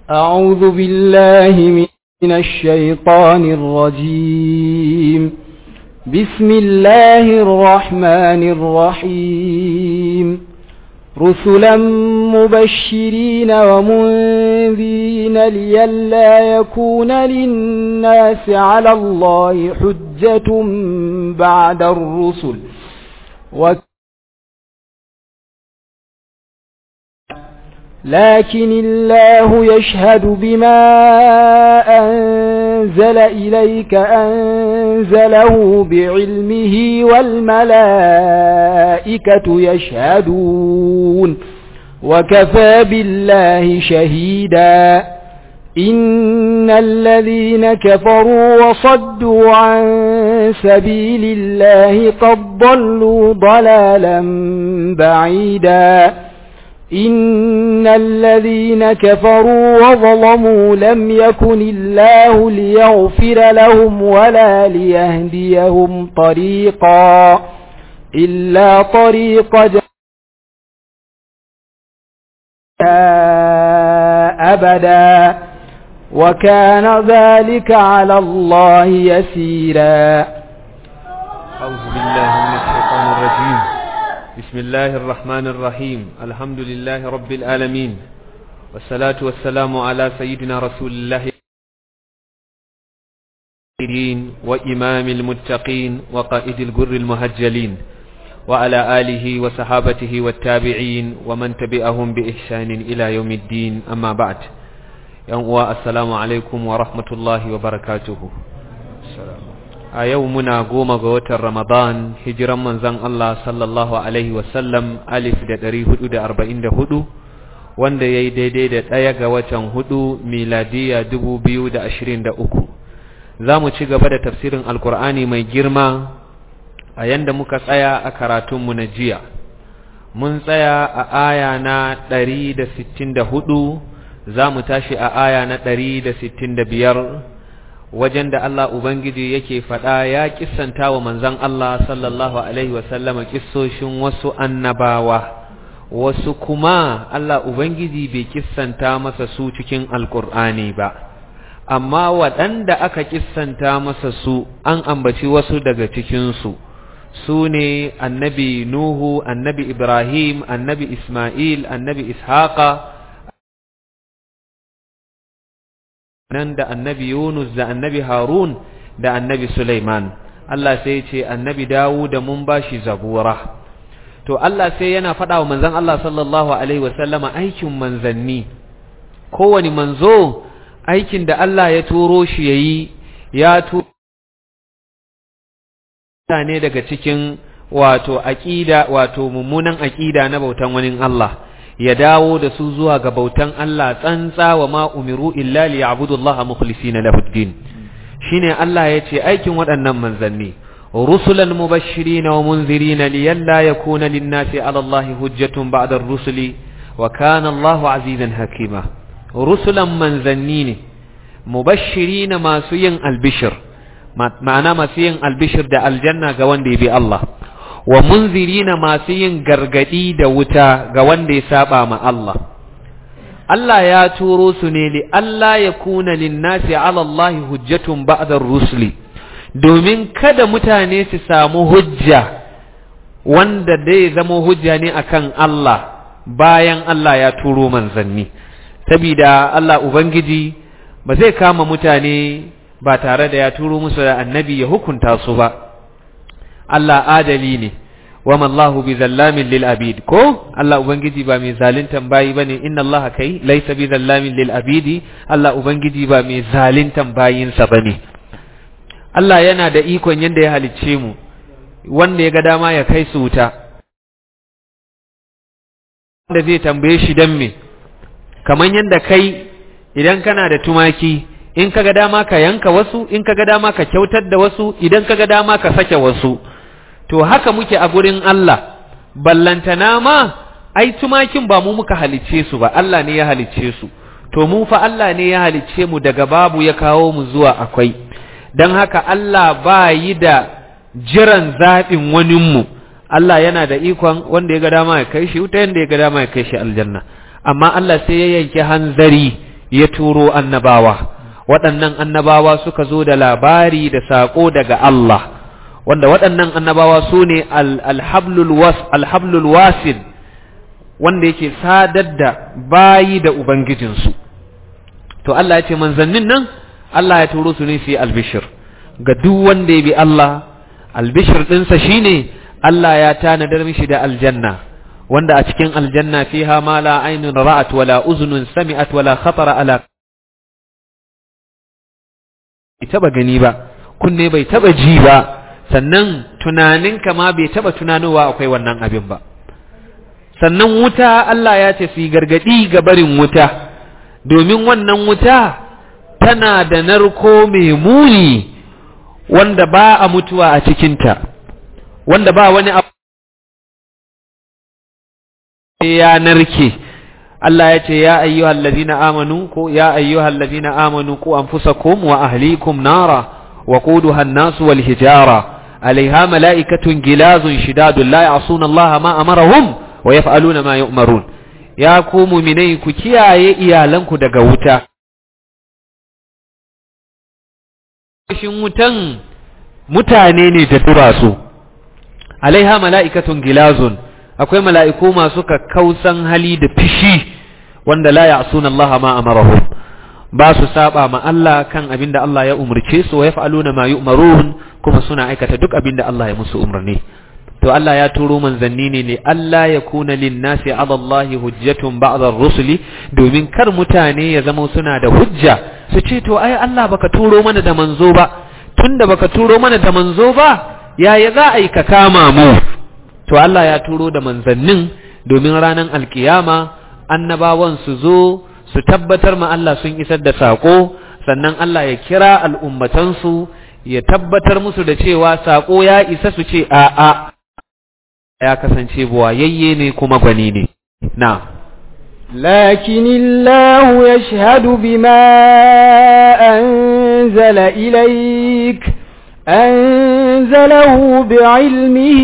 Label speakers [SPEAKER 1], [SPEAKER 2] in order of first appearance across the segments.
[SPEAKER 1] أعوذ بالله من الشيطان الرجيم بسم الله الرحمن الرحيم رسلا مبشرين ومنذرين لئلا يكون للناس على الله حجة بعد الرسل و لكن الله يشهد بما أنزل إليك أنزله بعلمه والملائكة يشهدون وكفى بالله شهيدا إن الذين كفروا وصدوا عن سبيل الله قد ضلوا ضلالا بعيدا إن الذين كفروا وظلموا لم يكن الله ليغفر لهم ولا ليهديهم طريقا إلا طريق أبدا وكان ذلك على الله يسيرا
[SPEAKER 2] أعوذ بالله من الشيطان الرجيم بسم الله الرحمن الرحيم الحمد لله رب العالمين والصلاة والسلام على سيدنا رسول الله وإمام المتقين وقائد الجر المهجلين وعلى آله وصحابته والتابعين ومن تبعهم بإحسان إلى يوم الدين أما بعد يوم السلام عليكم ورحمة الله وبركاته السلام a yau muna goma ga watan Ramadan hijiran manzan Allah sallallahu Alaihi wasallam alif da ɗari hudu da arba'in da hudu wanda ya yi daidai da ɗaya ga watan hudu miladiya dubu biyu da ashirin da uku za mu ci gaba da tafsirin alkur'ani mai girma a yanda muka tsaya a karatunmu na jiya mun tsaya a aya na ɗari da sittin da hudu za mu tashi a aya na ɗari da sittin da biyar wajen da Allah Ubangiji yake faɗa ya kissanta wa manzan Allah sallallahu Alaihi wasallama kissoshin wasu annabawa, wasu kuma Allah Ubangiji bai kissanta masa su cikin Alƙur'ani ba, amma waɗanda aka kissanta masa su an ambaci wasu daga cikinsu, su ne annabi Nuhu, annabi Ibrahim, annabi Ismail, annabi Ishaqa, nan da annabi Yunus da annabi Harun da annabi Sulaiman Allah sai ce annabi Dawud da mun bashi zabura to Allah sai yana faɗa wa manzon Allah sallallahu alaihi wasallama aikin manzanni kowani manzo aikin da Allah ya turo shi yayi ya turo ne daga cikin wato aqida wato mummunan aqida na bautan wani Allah ya dawo da su zuwa ga bautan Allah tsantsa wa ma umiru illa li ya'budullaha mukhlisina lahu ad-din shine Allah yace aikin waɗannan manzanni rusulan mubashirin wa munzirin liyalla yakuna lin-nasi 'ala Allahi hujjatun ba'da ar-rusuli wa kana Allahu 'azizan hakima rusulan manzanni ne mubashirin masu yin albishir ma'ana masu yin albishir da aljanna ga wanda ya bi Allah wa munzirina masu yin gargadi da wuta ga wanda ya saba ma Allah Allah ya turo su ne li Allah ya kuna linnasi ala Allah hujjatun ba'da rusuli domin kada mutane su samu hujja wanda dai zama hujja ne akan Allah bayan Allah ya turo manzanni saboda Allah ubangiji ba zai kama mutane ba tare da ya turo musu da annabi ya hukunta su ba Allah adali ne wama Allahu bi zallamin lil abid ko Allah ubangiji ba mai zalintan bayi bane inna Allah kai laysa bi zallamin lil abidi Allah ubangiji ba mai zalintan bayinsa bane Allah yana da ikon yanda ya halicce mu wanda ya ga dama ya kai su wuta wanda zai tambaye shi dan me kaman yanda kai idan kana da tumaki in kaga dama ka yanka wasu in kaga dama ka kyautar da wasu idan kaga dama ka sake wasu to haka muke a gurin Allah ballantana ma ai tumakin ba mu muka halicce su ba Allah ne ya halicce su to mu fa Allah ne ya halicce mu daga babu ya kawo mu zuwa akwai don haka Allah ba yi da jiran zaɓin waninmu Allah yana da ikon wanda ya ga dama ya kai shi wuta yanda ya ga dama ya kai shi aljanna amma Allah sai ya yanke hanzari ya turo annabawa waɗannan annabawa suka zo da labari da saƙo daga Allah wanda waɗannan annabawa su ne alhablul wasil wanda yake sadar da bayi da ubangijinsu to Allah ya ce manzannin nan Allah ya turo su ne su yi albishir ga duk wanda ya bi Allah albishir ɗinsa shine Allah ya tanadar mishi da aljanna wanda a cikin aljanna fiha ma la ainun ra'at wala uzunun sami'at wala khatara ala bai taba gani ba kunne bai taba ji ba sannan tunaninka ma bai taba tunanowa akwai wannan abin ba sannan wuta Allah ya ce su yi gargadi ga barin wuta domin wannan wuta tana da narko mai muni wanda ba a mutuwa a cikinta wanda ba wani abu ya narke Allah ya ce ya ayyuhal ladina amanu ko ya ayyuhal ladina amanu ku anfusakum wa ahlikum nara wa quduha an-nas wal hijara alaiha mala'ikatun gilazun shidadun la ya'suna Allah ma amarahum wa yaf'aluna ma yu'marun ya ku mu'minai ku kiyaye iyalanku daga wuta shin wutan mutane ne da durasu alaiha mala'ikatun gilazun akwai mala'iku masu kakkausan hali da fishi wanda la ya'suna Allah ma amarahum ba su saba ma Allah kan abin da Allah ya umurce su wa yaf'aluna ma yu'marun kuma suna aikata duk abin da Allah ya musu umarni to Allah ya turo manzanni ne ne Allah ya kuna linnasi ala Allah hujjatun ba'da rusuli domin kar mutane ya zama suna da hujja su ce to ai Allah baka turo mana da manzo ba tunda baka turo mana da manzo ba yaya za a yi ka kama mu to Allah ya turo da manzannin domin ranar alkiyama annabawan su zo su tabbatar ma Allah sun isar da sako sannan Allah ya kira al'ummatansu ya tabbatar musu da cewa sako ya isa su ce a'a ya kasance buwayayye ne kuma gwani ne na
[SPEAKER 1] لكن الله يشهد بما أنزل إليك أنزله بعلمه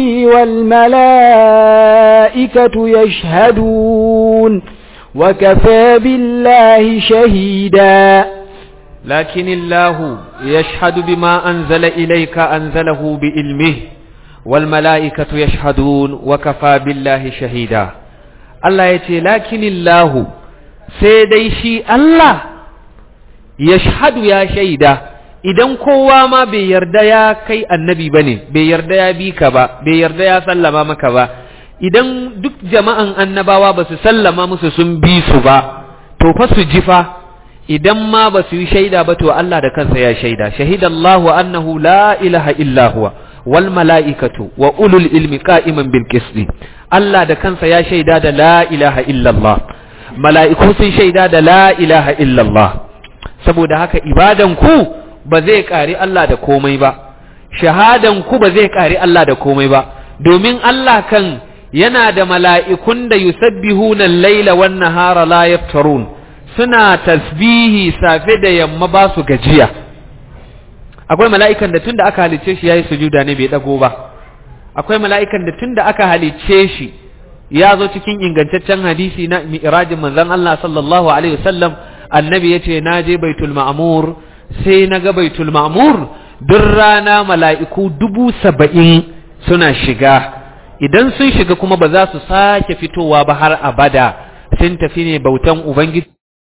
[SPEAKER 1] والملائكة يشهدون وكفى بالله شهيدا
[SPEAKER 2] لكن الله يشهد بما أنزل إليك أنزله بعلمه والملائكة يشهدون وكفى بالله شهيدا الله يتي لكن الله سيدي شي الله يشهد يا شهيدا idan kowa ma bai yarda ya kai annabi ba ne bai yarda ya bi ka ba bai yarda ya sallama maka ba idan duk jama'an annabawa ba su sallama musu sun bi su ba to fa su ji fa idan ma ba su yi shaida ba to Allah da kansa ya shaida shahidallahu annahu la ilaha illa huwa wal mala'ikatu wa ulul ilmi qa'iman bil qisti Allah da kansa ya shaida da la ilaha illa Allah mala'iku sun shaida da la ilaha illa Allah saboda haka ibadan ku ba zai ƙari Allah da komai ba, shahadan ku ba zai ƙari Allah da komai ba, domin Allah kan yana da mala'ikun da yusabbihuna laila wan nahara la yaftarun suna tasbihi safe da yamma ba su gajiya. Akwai mala'ikan da tun da aka halicce shi ya yi sujuda ne bai ɗago ba, akwai mala'ikan da tun da aka halicce shi ya zo cikin ingantaccen hadisi na mi'rajin manzon Allah sallallahu Alaihi wasallam annabi ya ce na je baitul ma'amur sai na ga baitul ma'mur duk rana mala'iku dubu saba'in suna shiga idan sun shiga kuma ba za su sake fitowa ba har abada sun tafi ne bautan ubangiji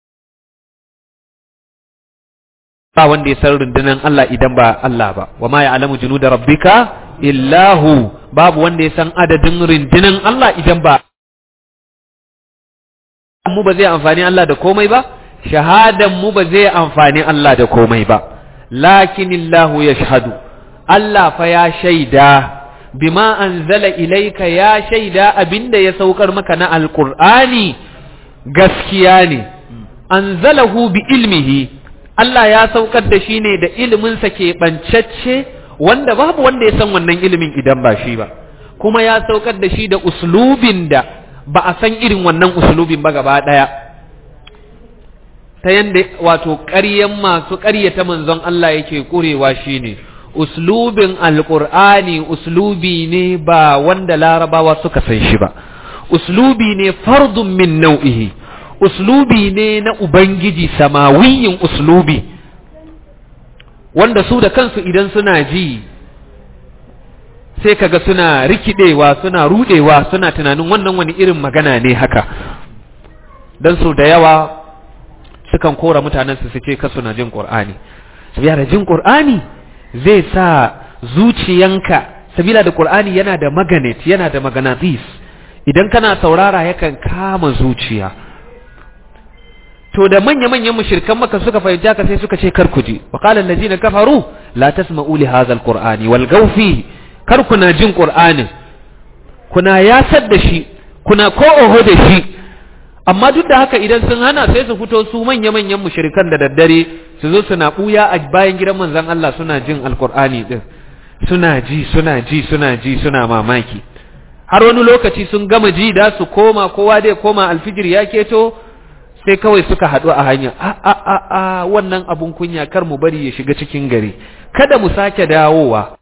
[SPEAKER 2] ba wanda ya san rundunar Allah idan ba Allah ba wa ma ya'lamu junuda rabbika illahu babu wanda ya san adadin rundunar Allah idan ba mu ba zai amfani Allah da komai ba shahadan mu ba zai amfani Allah da komai ba lakinillahu yashhadu Allah fa ya shaida bima anzala ilaika ya shaida abinda ya saukar maka na alqur'ani gaskiya ne anzalahu bi ilmihi Allah ya saukar da shi ne da iliminsa ke bancacce wanda babu wanda ya san wannan ilimin idan ba shi ba kuma ya saukar da shi da uslubin da ba a san irin wannan uslubin ba gaba daya ta yanda wato ƙaryan masu ƙaryata manzon Allah yake ƙurewa shine uslubin alƙur'ani uslubi ne ba wanda larabawa suka san shi ba uslubi ne fardun min nau'ihi uslubi ne na ubangiji samawiyin uslubi wanda su da kansu idan suna ji sai kaga suna rikidewa suna rudewa suna tunanin wannan wani irin magana ne haka don su da yawa sukan kora mutanen su ce ka suna jin qur'ani sabiya da jin qur'ani zai sa zuciyanka sabila da qur'ani yana da magnet yana da maganatis idan kana saurara yakan kama zuciya to da manya-manyan mushrikan maka suka fahimci haka sai suka ce kar ku ji wa qala allazina kafaru la tasma'u li hadha alqur'ani wal fihi kar kuna jin qur'ani kuna yasar da shi kuna ko oho da shi amma duk da haka idan sun hana sai su fito su manya-manyan mushrikan da daddare su zo suna buya a bayan gidan manzon Allah suna jin alqur'ani din suna ji suna ji suna ji suna mamaki har wani lokaci sun gama ji da su koma kowa dai koma alfijir ya keto sai kawai suka haɗu a hanya a a a a wannan abun kunya kar mu bari ya shiga cikin gari kada mu sake dawowa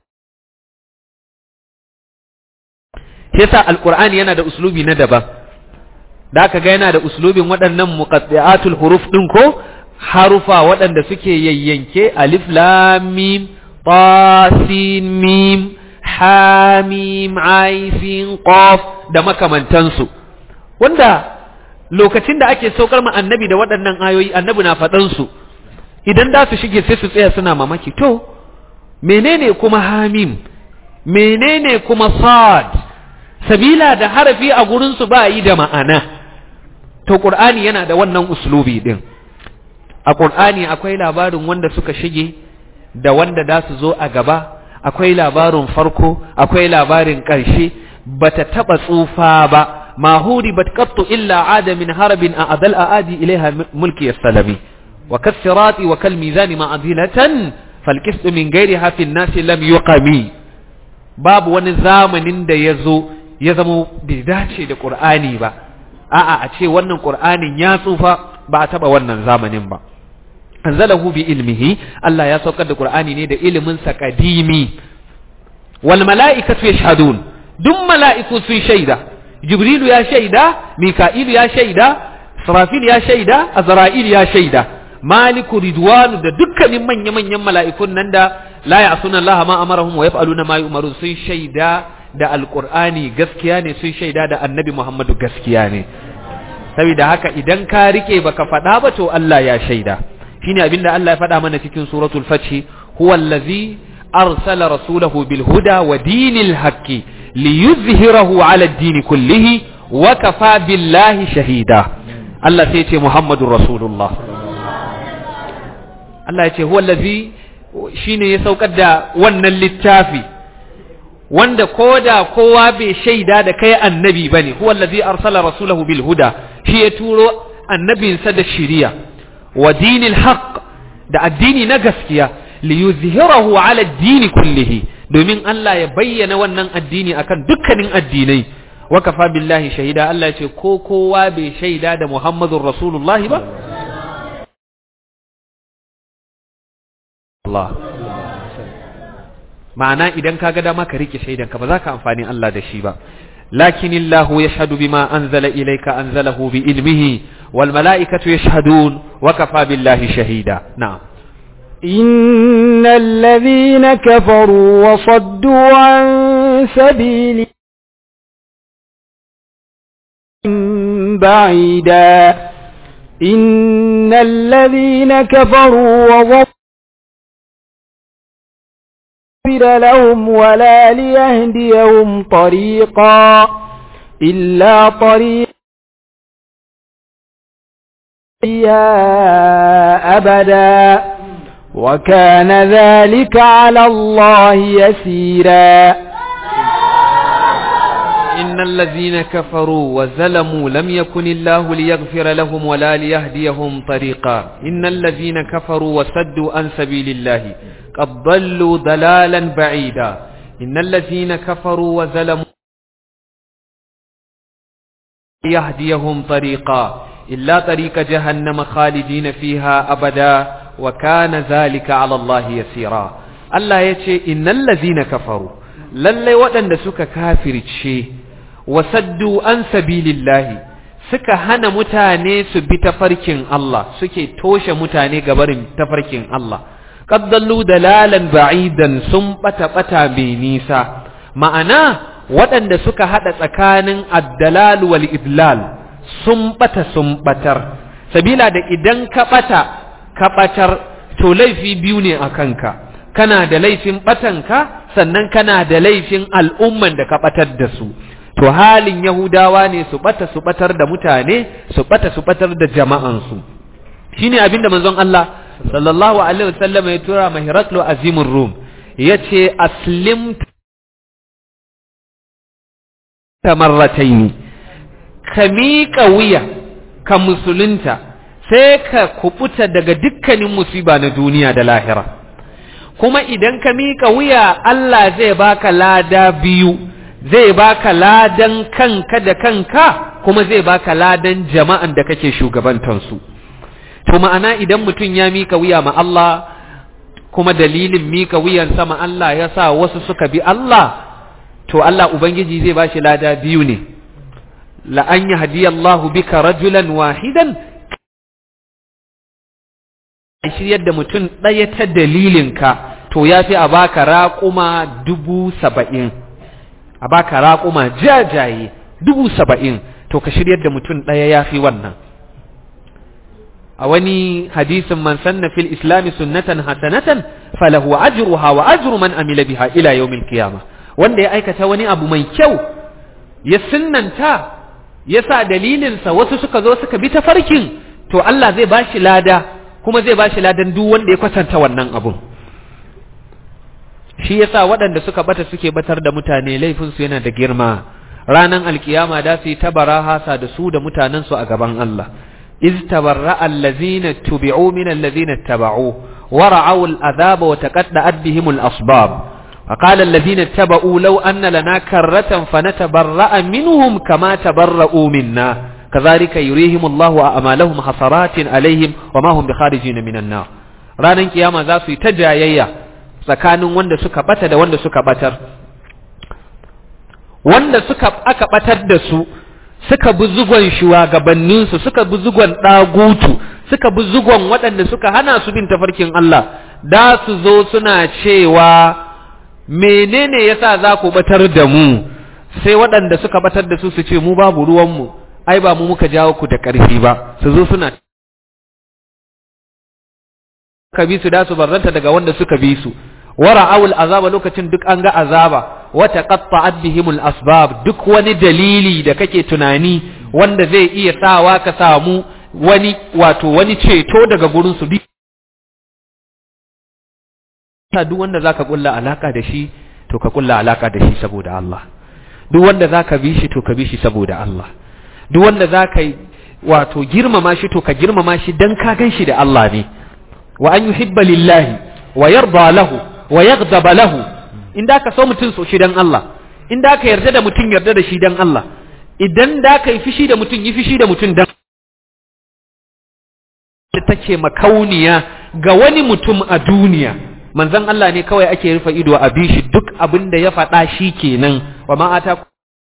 [SPEAKER 2] yasa alqur'ani yana da uslubi na daban da aka ga yana da uslubin waɗannan muqaddiatul huruf din ko harufa waɗanda suke yayyanke alif lam mim ta sin mim ha mim ai sin qaf da makamantansu wanda lokacin da ake saukar ma annabi da waɗannan ayoyi annabi na faɗan su idan da su shige sai su tsaya suna mamaki to menene kuma hamim menene kuma sad sabila da harafi a gurin su ba yi da ma'ana to qur'ani yana da wannan uslubi din a qur'ani akwai labarin wanda suka shige da wanda da su zo a gaba akwai labarin farko akwai labarin ƙarshe bata taba tsufa ba ما هوربت قط إلا عاد من هرب أعدل أعادي إليها ملكي السلمي وكالصراط وكالميزان معضلة فالكسط من غيرها في الناس لم يقمي باب ونظام da yazo ya zamo bai dace da Qur'ani ba a'a a ce wannan Qur'anin ya tsufa ba a taba wannan zamanin ba anzalahu bi ilmihi Allah ya saukar da Qur'ani ne da ilimin sa kadimi wal mala'ikatu yashhadun duk mala'iku sun shaida jibrilu ya shaida mika'ilu ya shaida sarafil ya shaida azra'il ya shaida maliku ridwanu da dukkanin manya-manyan mala'ikun nan da la ya'suna Allah ma amarahum wa yaf'aluna ma yu'marun sun shaida da alqur'ani gaskiya ne sun shaida da annabi Muhammadu gaskiya ne saboda haka idan ka rike baka faɗa ba to Allah ya shaida shine abinda Allah ya faɗa mana cikin suratul fath huwa allazi arsala rasulahu bil huda wa dinil haqqi liyuzhirahu ala ad-din kullihi wa kafa billahi shahida Allah sai ce Muhammadur Rasulullah Allah ya ce huwa allazi shine ya saukar da wannan littafi wanda koda kowa bai shaida da kai annabi bane huwa allazi arsala rasulahu bil huda shi ya turo annabinsa da shiriya wa dinil haqq da addini na gaskiya liyuzhirahu ala ad-din kullihi domin Allah ya bayyana wannan addini akan dukkanin addinai wa kafa billahi shahida Allah ya ce ko kowa bai shaida da Muhammadur Rasulullahi ba Allah ma'ana idan ka ga dama ka rike shaidan ka ba za ka amfani Allah da shi ba lakin Allah yashhadu bima anzala ilayka anzalahu bi ilmihi wal mala'ikatu yashhadun wa kafa billahi shahida na'am
[SPEAKER 1] إن الذين كفروا وصدوا عن سبيل بعيدا إن الذين كفروا وضلوا لهم ولا ليهديهم طريقا إلا طريق أبدا وكان ذلك على الله يسيرا
[SPEAKER 2] إن الذين كفروا وزلموا لم يكن الله ليغفر لهم ولا ليهديهم طريقا إن الذين كفروا وسدوا عن سبيل الله قد ضلوا ضلالا بعيدا إن الذين كفروا وزلموا يهديهم طريقا إلا طريق جهنم خالدين فيها أبدا وكان ذلك على الله يسيرا الله يتشي إن الذين كفروا للي ودن سك كافر تشي وسدوا عن سبيل الله suka hana mutane su bi tafarkin Allah suke toshe mutane gabarin tafarkin Allah qaddallu dalalan ba'idan sun bata bata mai nisa ma'ana waɗanda suka hada tsakanin addalal wal idlal sun bata sun batar sabila da idan ka bata ka batar to laifi biyu ne a kanka kana da laifin batanka sannan kana da laifin al'umman da ka batar da su to halin yahudawa ne su bata su batar da mutane su bata su batar da jama'ansu shine abinda manzon Allah sallallahu alaihi wasallam ya tura ma Hiraklu azimur rum yace aslim tamarrataini ka miƙa wuya ka musulunta sai ka kubuta daga dukkanin musiba na duniya da lahira kuma idan ka miƙa wuya Allah zai baka lada biyu zai baka ladan kanka da kanka kuma zai baka ladan jama'an da kake shugabantansu to ma'ana idan mutum ya miƙa wuya ma Allah kuma dalilin miƙa wuyan sama Allah ya sa wasu suka bi Allah to Allah Ubangiji zai bashi lada biyu ne la an yahdiyallahu bika rajulan wahidan shiryar da mutum ɗaya ta dalilinka to ya fi a baka raƙuma dubu saba'in a baka raƙuma jajaye dubu saba'in to ka shiryar da mutum ɗaya ya fi wannan a wani hadisin man sanna fil islami sunnatan hasanatan falahu ajruha wa ajru man amila biha ila yawmil qiyama wanda ya aikata wani abu mai kyau ya sunnanta ya sa dalilinsa wasu suka zo suka bi ta farkin to Allah zai bashi lada kuma zai bashi ladan duk wanda ya kwatanta wannan abun shi yasa waɗanda suka bata suke batar da mutane laifinsu yana da girma ranan alkiyama da su yi tabara hasa da su da mutanensu a gaban Allah iz tabarra allazina tubi'u min allazina taba'u wa ra'aw al'azaba wa taqadda'at bihim al-asbab فقال الذين اتبعوا لو أن لنا كرة فنتبرأ منهم كما تبرؤوا منا كذلك يريهم الله أعمالهم حسرات عليهم وما هم بخارجين من النار ranar kiyama za su yi ta jayayya tsakanin wanda suka bata da wanda suka batar wanda suka aka batar da su suka bi zugon shugabanninsu suka bi zugon ɗagutu suka bi zugon waɗanda suka hana su bin tafarkin Allah da su zo suna cewa menene yasa za ku batar da mu sai waɗanda suka batar da su su ce mu babu ruwanmu ai ba mu muka jawo ku da ƙarfi ba su zo suna ka bi su da su barranta daga wanda suka bi su wara awul azaba lokacin duk an ga azaba wa taqatta'at bihimul asbab duk wani dalili da kake tunani wanda zai iya sawa ka samu wani wato wani ceto daga gurin su duk duk wanda zaka kulla alaka da shi to ka kulla alaka da shi saboda Allah duk wanda zaka bi shi to ka bi shi saboda Allah duk wanda zaka wato girmama shi to ka girmama shi dan ka gan shi da Allah ne wa an yuhibba lillahi wa yarda lahu wa yaghdaba lahu in da ka so mutum so shi dan Allah in da ka yarda da mutum yarda da shi dan Allah idan da ka yi fishi da mutum yi fishi da mutum dan da take makauniya ga wani mutum a duniya manzon Allah ne kawai ake rufe ido a bishi duk abin da ya faɗa shi kenan wa ma ata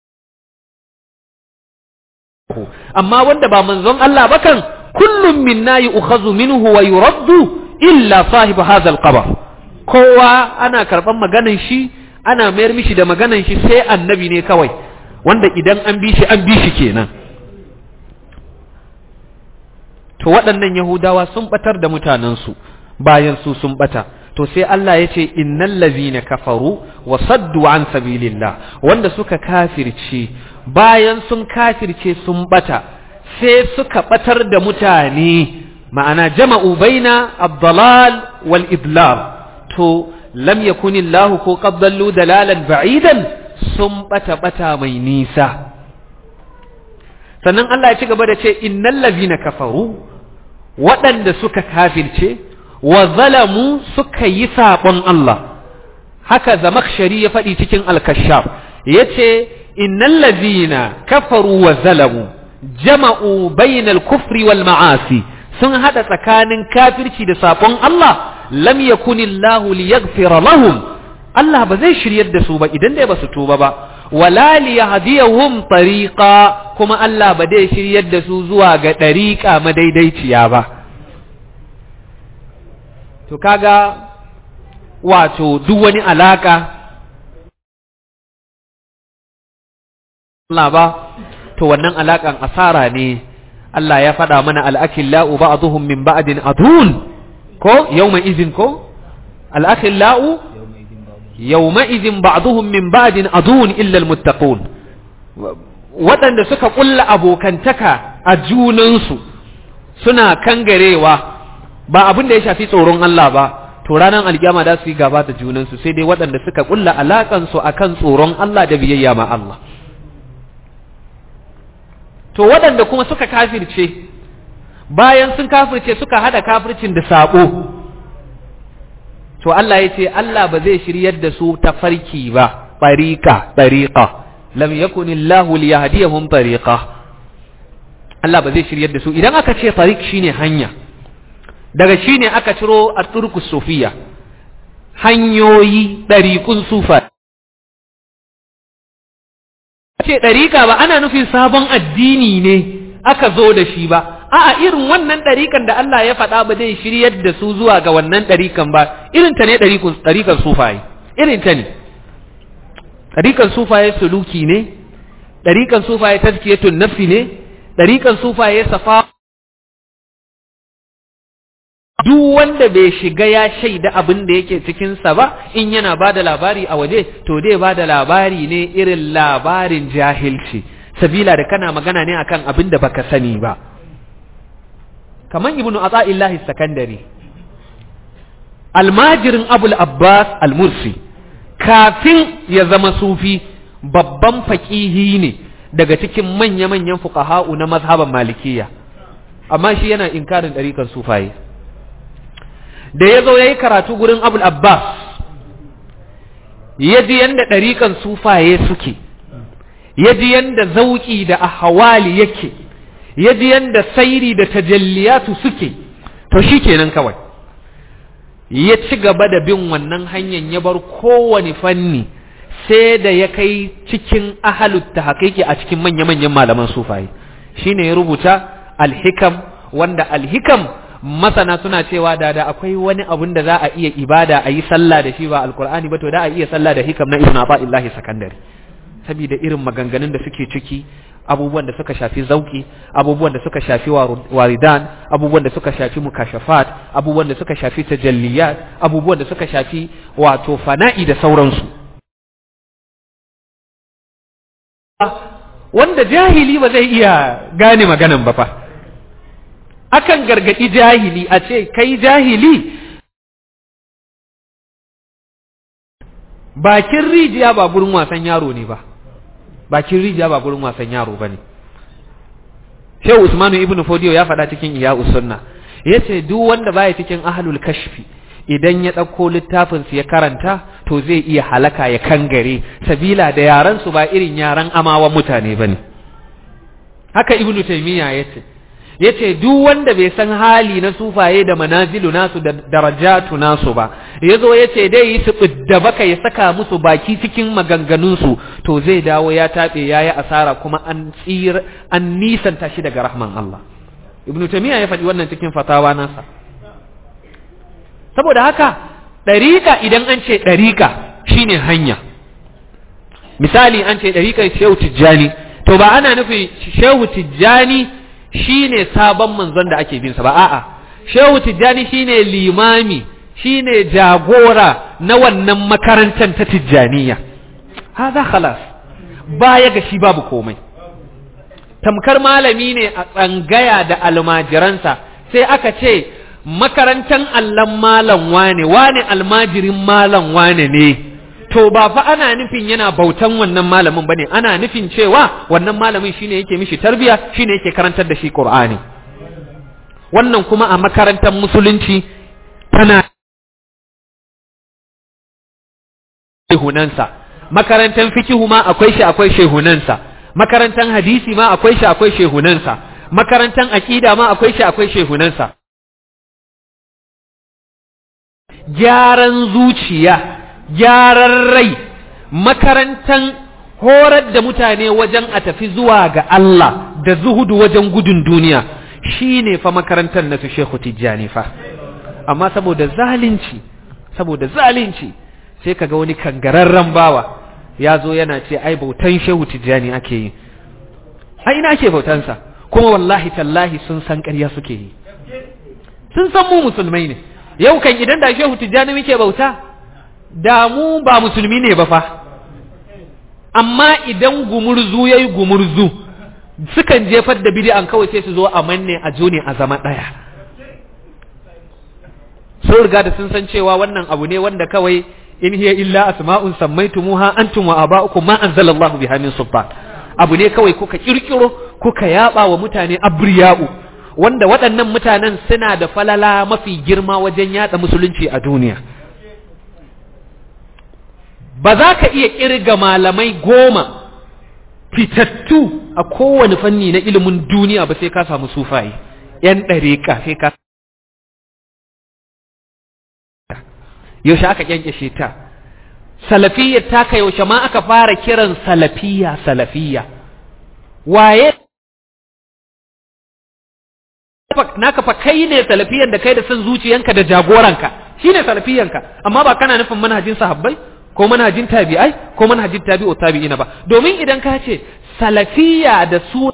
[SPEAKER 2] amma wanda ba manzon Allah ba kan kullum minna yu'khadhu minhu wa yuraddu illa sahibu hadha al-qabr kowa ana karban maganan shi ana mayar mishi da maganan shi sai annabi ne kawai wanda idan an bi shi an bi shi kenan to waɗannan yahudawa sun batar da mutanensu bayan su sun bata to sai Allah ya ce innal ladhina kafaru wa saddu an sabilillah wanda suka kafirce bayan sun kafirce sun bata sai suka batar da mutane ma'ana jama'u baina ad-dalal wal idlal to lam yakunillahu ko qad dallu dalalan ba'idan sun bata bata mai nisa sannan Allah ya ci gaba da ce innal ladhina kafaru waɗanda suka kafirce wa zalamu suka yi saɓon Allah haka zamakshari ya faɗi cikin alkashaf ya ce innal ladhina kafaru wa zalamu jama'u bainal kufri wal ma'asi sun haɗa tsakanin kafirci da saɓon Allah lam yakunillahu liyaghfira lahum Allah ba zai shiryar da su ba idan dai ba su tuba ba wala liyahdiyahum tariqa kuma Allah ba zai shiryar da su zuwa ga dariqa madaidaiciya ba to kaga wato duk wani alaka Allah ba to wannan alakan asara ne Allah ya faɗa mana al'akillau ba'dhum min ba'din adun ko yawma izin ko al'akillau yawma izin ba'dhum min ba'din adun illa almuttaqun waɗanda suka ƙulla abokantaka a junansu suna kangarewa ba abin da ya shafi tsoron Allah ba to ranar alkiyama da su yi gaba da junansu sai dai waɗanda suka ƙulla alaƙansu akan tsoron Allah da biyayya ma Allah to waɗanda kuma suka kafirce bayan sun kafirce suka hada kafircin da sabo to Allah ya ce Allah ba zai shiryar da su ta farki ba tariqa tariqa lam yakun Allah liyahdiyahum tariqa Allah ba zai shiryar da su idan aka ce tariq shine hanya daga shine aka ciro at-turkus sufiya hanyoyi ɗariƙun sufa ce ɗariƙa ba ana nufin sabon addini ne aka zo da shi ba a'a irin wannan ɗariƙan da Allah ya faɗa ba zai shiryar da su zuwa ga wannan ɗariƙan ba irin ta ne ɗariƙan sufaye irin ta ne ɗariƙan sufaye suluki ne ɗariƙan sufaye tazkiyatun nafsi ne ɗariƙan sufaye safa duk wanda bai shiga ya shaida abin da yake cikinsa ba in yana ba da labari a waje to dai ba da labari ne irin labarin jahilci sabila da kana magana ne akan abin da baka sani ba kamar ibnu ata'illahi sakandare almajirin abul abbas almursi kafin ya zama sufi babban faƙihi ne daga cikin manya-manyan fuqaha'u na mazhaban malikiya amma shi yana inkarin ɗarikan sufaye da ya zo ya yi karatu gurin abul abbas ya ji yadda ɗarikan sufaye suke ya ji yadda zauƙi da ahawali yake ya ji yadda sairi da tajalliyatu suke to shi kenan kawai ya ci gaba da bin wannan hanyar ya bar kowane fanni sai da ya kai cikin ahalut ta haƙiƙi a cikin manya-manyan malaman sufaye shine ya rubuta alhikam wanda alhikam masana suna cewa da da akwai wani abun da za a iya ibada a yi sallah da shi ba alkur'ani ba to da a iya sallah da hikam na ibn illahi sakandare saboda irin maganganun da suke ciki abubuwan da suka shafi zauki abubuwan da suka shafi waridan abubuwan da suka shafi mukashafat abubuwan da suka shafi tajalliyat abubuwan da suka shafi wato fana'i da sauransu wanda jahili ba zai iya gane maganan ba fa akan gargaɗi jahili a ce kai jahili bakin rijiya ba gurin wasan yaro ne ba bakin rijiya ba gurin wasan yaro ba ne shehu usmanu ibnu fodiyo ya faɗa cikin iya sunna ya ce duk wanda baya cikin ahlul kashfi idan ya ɗauko littafinsu ya karanta to zai iya halaka ya kangare sabila da yaransu ba irin yaran amawa mutane ba ne haka ibnu taimiyya ya ce ya ce duk wanda bai san hali na sufaye da manazilu nasu da darajatu nasu ba ya zo ya ce dai yi su da baka ya saka musu baki cikin maganganunsu to zai dawo ya taɓe ya yi asara kuma an tsir an nisanta shi daga rahman Allah ibn tamiya ya faɗi wannan cikin fatawa nasa saboda haka ɗariƙa idan an ce ɗariƙa shine hanya misali an ce ɗariƙar shehu tijjani to ba ana nufin shehu tijjani shine sabon manzon da ake bin sa ba a'a shehu tijjani shine limami shine jagora na wannan makarantar ta tijjaniya haza khalas baya ga shi babu komai tamkar malami ne a tsangaya da almajiransa sai aka ce makarantar allon malam wane wane almajirin malam wane ne to ba fa ana nufin yana bautan wannan malamin bane ana nufin cewa wannan malamin shine yake mishi tarbiya shine yake karantar da shi Qur'ani wannan kuma a makarantar musulunci tana shehunansa makarantar fikihu ma akwai shi akwai shehunansa makarantar hadisi ma akwai shi akwai shehunansa makarantar aqida ma akwai shi akwai shehunansa gyaran zuciya gyaran rai makarantan horar da mutane wajen a tafi zuwa ga Allah da zuhudu wajen gudun duniya shine fa makarantar na su Shehu Tijjani fa amma saboda zalunci saboda zalunci sai kaga wani kangararren bawa ya zo yana ce ai bautan Shehu Tijjani ake yi a ina ake bautansa kuma wallahi tallahi sun san ƙarya suke yi sun san mu musulmai ne yau kan idan da Shehu Tijjani muke bauta da mu ba musulmi ne ba fa amma idan gumurzu yayi gumurzu sukan jefar da bid'an kawai sai su zo a manne a jone a zama daya sun riga da sun san cewa wannan abu ne wanda kawai in hiya illa asma'un sammaytumuha antum wa aba'ukum ma anzalallahu biha min sultan abu ne kawai kuka kirkiro kuka yaba wa mutane abriya'u wanda waɗannan mutanen suna da falala mafi girma wajen yada musulunci a duniya ba za ka iya kirga malamai goma fitattu a kowane fanni na ilimin duniya ba sai ka samu sufaye ‘yan ɗariƙa sai ka yaushe aka kyankyashe ta salafiyyar taka yaushe ma aka fara kiran salafiyya salafiyya waye naka fa kai ne salafiyan da kai da son zuciyanka da jagoranka shine salafiyanka amma ba kana nufin manhajin sahabbai ko manhajin tabi'ai ko manhajin tabi'u tabi'ina ba domin idan ka ce salafiyya da su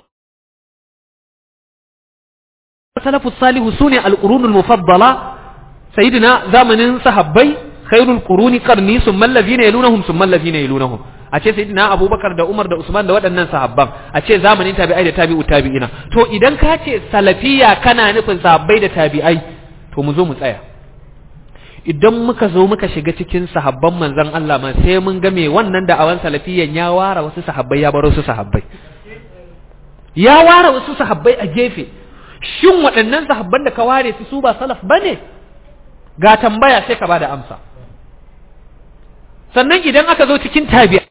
[SPEAKER 2] salafu salihu sune al-qurunul mufaddala sayyidina zamanin sahabbai khairul quruni qarni summa allazina yalunhum summa allazina yalunhum a ce sayyidina abubakar da umar da usman da waɗannan sahabban a ce zamanin tabi'ai da tabi'u tabi'ina to idan ka ce salafiyya kana nufin sahabbai da tabi'ai to mu zo mu tsaya idan muka zo muka shiga cikin sahabban manzon Allah ma sai mun ga me wannan da awan salafiyyan ya ware wasu sahabbai ya bar wasu sahabbai ya ware wasu sahabbai a gefe shin waɗannan sahabban da ka ware su su ba salaf bane ga tambaya sai ka bada amsa sannan idan aka zo cikin tabi'a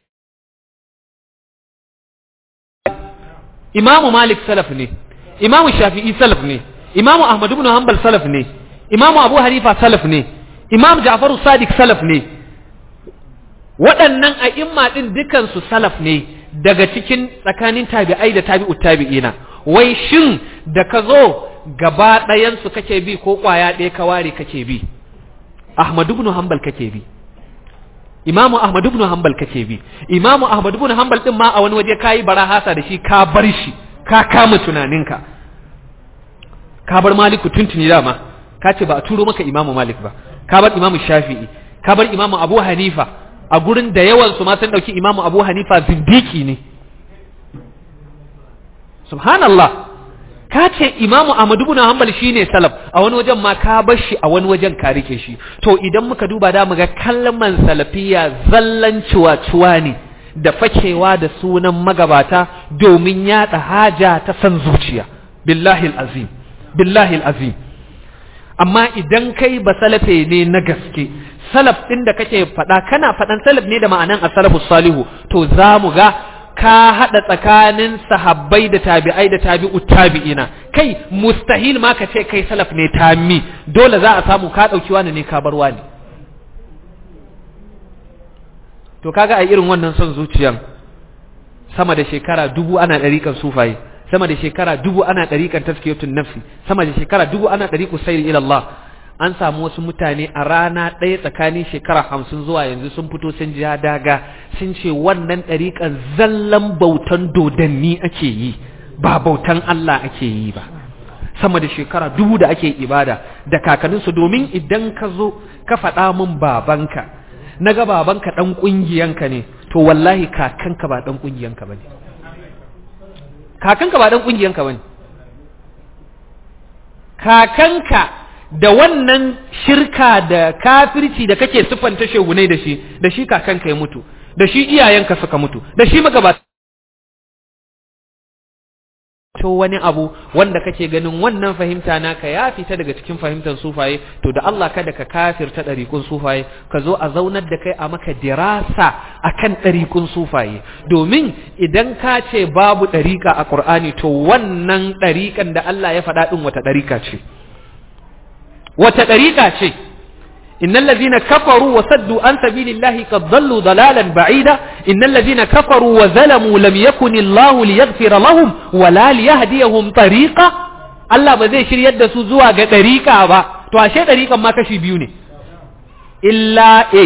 [SPEAKER 2] imamu malik salaf ne imamu shafi'i salaf ne imamu ahmad ibn hanbal salaf ne imamu abu hanifa salaf ne imam ja'faru sadiq salaf ne waɗannan a'imma din dukansu salaf ne daga cikin tsakanin tabi'ai da tabi'ut tabi'ina wai shin da ka zo gaba ɗayansu kake bi ko ƙwaya ɗaya ka ware kake bi ahmad ibn hanbal kake bi imamu ahmad ibn hanbal kake bi imamu ahmad ibn hanbal din ma a wani waje kayi barahasa da shi ka bar shi ka kama tunaninka ka bar maliku tuntuni dama ka ce ba a turo maka imamu malik ba ka bar imamu shafi'i ka bar imamu abu hanifa a gurin da yawan su ma sun dauki imamu abu hanifa zindiki ne subhanallah ka ce imamu ahmadu ibn hanbal shine salaf a wani wajen ma ka bar shi a wani wajen ka rike shi to idan muka duba da muga kalman salafiya zallan ciwa-ciwa ne da fakewa da sunan magabata domin yada haja ta san zuciya billahi azim billahi azim amma idan kai ba salafe ne na gaske salaf din da kake faɗa kana faɗan salaf ne da ma'anan as-salafu salihu to za mu ga ka haɗa tsakanin sahabbai da tabi'ai da tabi'u tabi'ina kai mustahil ma ka ce kai salaf ne tammi dole za a samu ka ɗauki wani ne ka bar wani to kaga a irin wannan son zuciyan sama da shekara dubu ana ɗariƙan sufaye sama da shekara dubu ana ɗariƙan taskiyatun nafsi sama da shekara dubu ana ɗariƙu sayri ila Allah an samu wasu mutane a rana ɗaya tsakanin shekara hamsin zuwa yanzu sun fito sun ji daga sun ce wannan ɗariƙan zallan bautan dodanni ake yi ba bautan Allah ake yi ba sama da shekara dubu da ake ibada da kakanninsu domin idan ka zo ka faɗa min babanka na ga babanka ɗan ƙungiyanka ne to wallahi kakanka ba ɗan ƙungiyanka ba ne kakanka ba ɗan ƙungiyanka ba ne kakanka da wannan shirka da kafirci da kake siffanta shegunai da shi da shi kakanka ya mutu da shi iyayenka suka mutu da shi magabata to wani abu wanda kake ganin wannan fahimta naka ya fita daga cikin fahimtar sufaye to da Allah kada ka kafirta ɗariƙun sufaye ka zo a zaunar da kai a maka dirasa akan ɗariƙun sufaye domin idan ka ce babu ɗariƙa a ƙur'ani to wannan ɗariƙan da Allah ya faɗa ɗin wata ɗariƙa ce wata ɗariƙa ce إن الذين كفروا وصدوا عن سبيل الله قد ضلوا ضلالا بعيدا إن الذين كفروا وظلموا لم يكن الله ليغفر لهم ولا ليهديهم طريقا Allah ba zai shiryar da su zuwa ga ɗariƙa ba, to ashe ɗariƙan ma kashi biyu ne, illa A,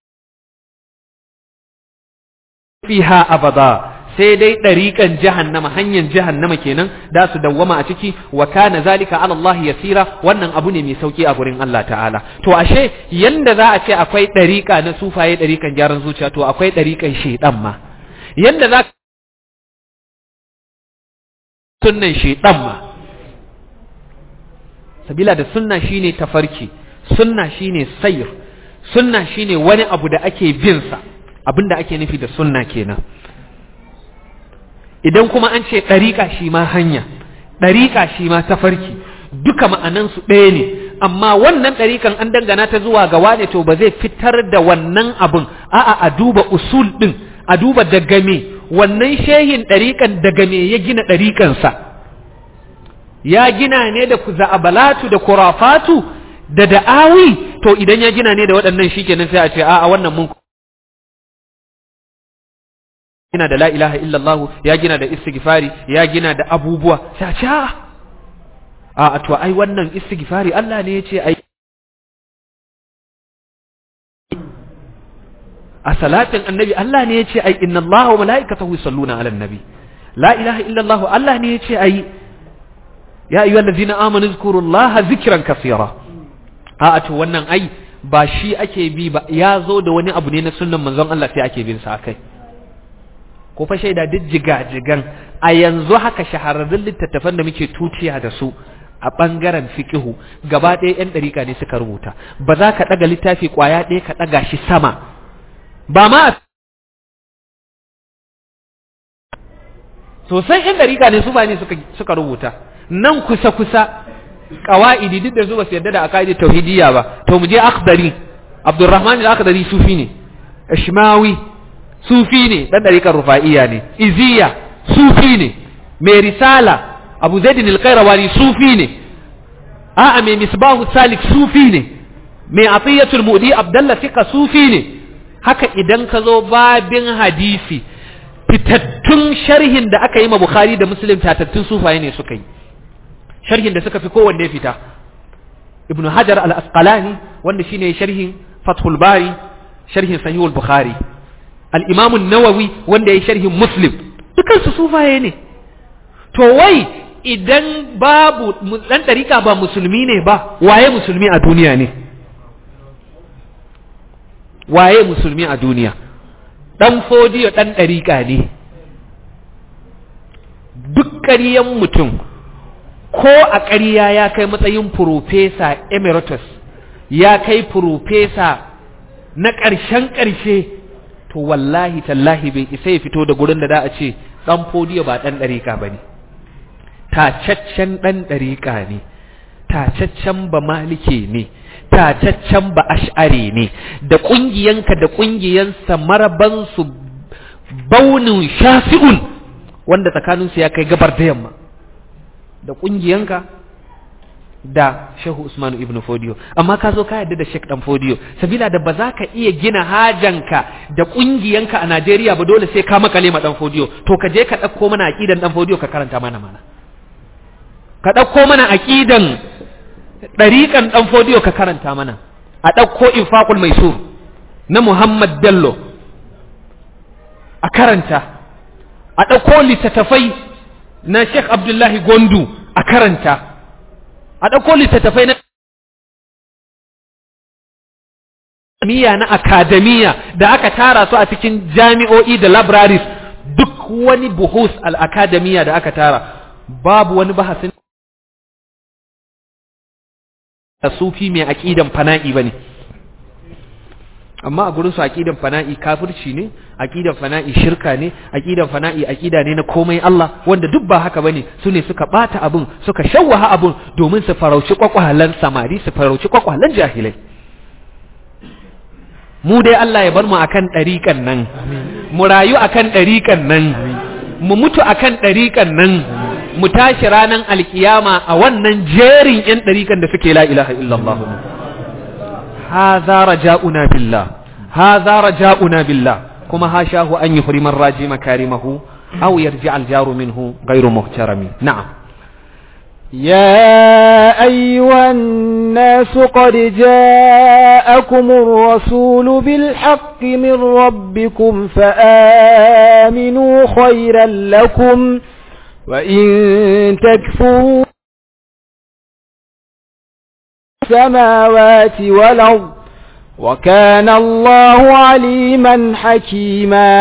[SPEAKER 2] fiha abada sai dai ɗariƙan jahannama hanyar jahannama kenan da su dawwama a ciki wa kana zalika ala Allah yasira wannan abu ne mai sauki a gurin Allah ta'ala to ashe yanda za a ce akwai ɗariƙa na sufaye ɗariƙan gyaran zuciya to akwai ɗariƙan shaidan ma yanda za sunnan shaidan ma sabila da sunna shine tafarki sunna shine sayr sunna shine wani abu da ake bin sa abinda ake nufi da sunna kenan idan kuma an ce ɗariƙa shi ma hanya ɗariƙa shi ma tafarki duka ma'anansu ɗaya ne amma wannan ɗariƙan an dangana ta zuwa ga wane to ba zai fitar da wannan abin a'a a duba usul ɗin a duba daga me wannan shehin ɗariƙan daga me ya gina ɗariƙansa ya gina ne da za'abalatu da kurafatu da da'awi to idan ya gina ne da waɗannan shikenan sai a ce a'a wannan mun gina da la ilaha illallah ya gina da istighfari ya gina da abubuwa sai a ce a a to ai wannan istighfari Allah ne ya ce ai a salatin annabi Allah ne ya ce ai inna Allah wa mala'ikatahu yusalluna 'alan nabi la ilaha illallah Allah ne ya ce ai ya ayyuhal ladzina amanu zkurullaha zikran kaseera a to wannan ai ba shi ake bi ba ya zo da wani abu ne na sunnan manzon Allah sai ake bin sa akai ko fa shaida duk jigajigan a yanzu haka shahararrun littattafan da muke tutiya da su a ɓangaren fiƙihu gaba ɗaya 'yan ɗariƙa ne suka rubuta ba za ka ɗaga littafi ƙwaya ɗaya ka ɗaga shi sama ba ma sosai 'yan ɗariƙa ne su ba ne suka rubuta nan kusa-kusa ƙawa'idi duk da su ba su yarda da akaidi tauhidiyya ba to mu je akhdari abdurrahman al-akhdari sufi ne ishmawi sufi ne dan dariƙar rufa'iya ne iziya sufi ne mai risala abu zaidin alƙairawani sufi ne a'a mai misbahu salik sufi ne mai atiyatul mudi abdallah fika sufi ne haka idan ka zo babin hadisi fitattun sharhin da aka yi ma bukhari da muslim tatattun sufaye ne suka yi sharhin da suka fi kowanne fita ibnu hajar al-asqalani wanda shine sharhin fathul bari sharhin sahihul bukhari al-imam an-nawawi wanda yayi sharhin muslim dukansu sufaye ne to wai idan babu dan dariƙa ba musulmi ne ba waye musulmi a duniya ne waye musulmi a duniya dan fodiyo dan dariƙa ne duk ƙaryan mutum ko a ƙarya ya kai matsayin profesa emeritus ya kai profesa na ƙarshen ƙarshe to wallahi tallahi bai isa ya fito da gurin da za a ce dan fodiyo ba dan dariƙa bane tacaccen dan dariƙa ne tacaccen ba malike ne tacaccen ba ash'ari ne da ƙungiyanka da ƙungiyansa maraban su baunin shafi'un wanda tsakaninsu ya kai gabar da yamma da ƙungiyanka da Shehu Usmanu ibn Fodiyo amma ka zo ka yarda da Sheikh Dan Fodiyo sabila da ba za ka iya gina hajanka da kungiyanka a Najeriya ba dole sai ka makale ma Dan Fodiyo to ka je ka ɗauko mana aqidan Dan Fodiyo ka karanta mana mana ka ɗauko mana aqidan ɗariƙan Dan Fodiyo ka karanta mana a ɗauko Infaqul Maisur na Muhammad Bello a karanta a ɗauko littattafai na Sheikh Abdullahi Gondu a karanta a ɗauko littattafai na miya na akademiya da aka tara su a cikin jami'o'i da libraries duk wani buhus al-akademiya da aka tara babu wani bahasin da sufi mai aƙidan fana'i ba ne amma a gurin su aqidan fana'i kafirci ne aqidan fana'i shirka ne aqidan fana'i aqida ne na komai Allah wanda duk ba haka bane su ne suka bata abun suka shawwaha abun domin su farauci kwakwalan samari su farauci kwakwalan jahilai mu dai Allah ya bar mu akan ɗariƙan nan mu rayu akan ɗariƙan nan mu mutu akan ɗariƙan nan mu tashi ranar alkiyama a wannan jerin 'yan ɗariƙan da suke la ilaha illallah haza raja'una billah haza raja'una billah kuma hashahu an yuhrima ar-raji makarimahu aw yarji al-jaru minhu ghayru muhtarami na'am
[SPEAKER 1] يا أيها الناس قد جاءكم الرسول بالحق من ربكم فآمنوا خيرا لكم وإن تكفروا السماوات والأرض وكان الله عليما حكيما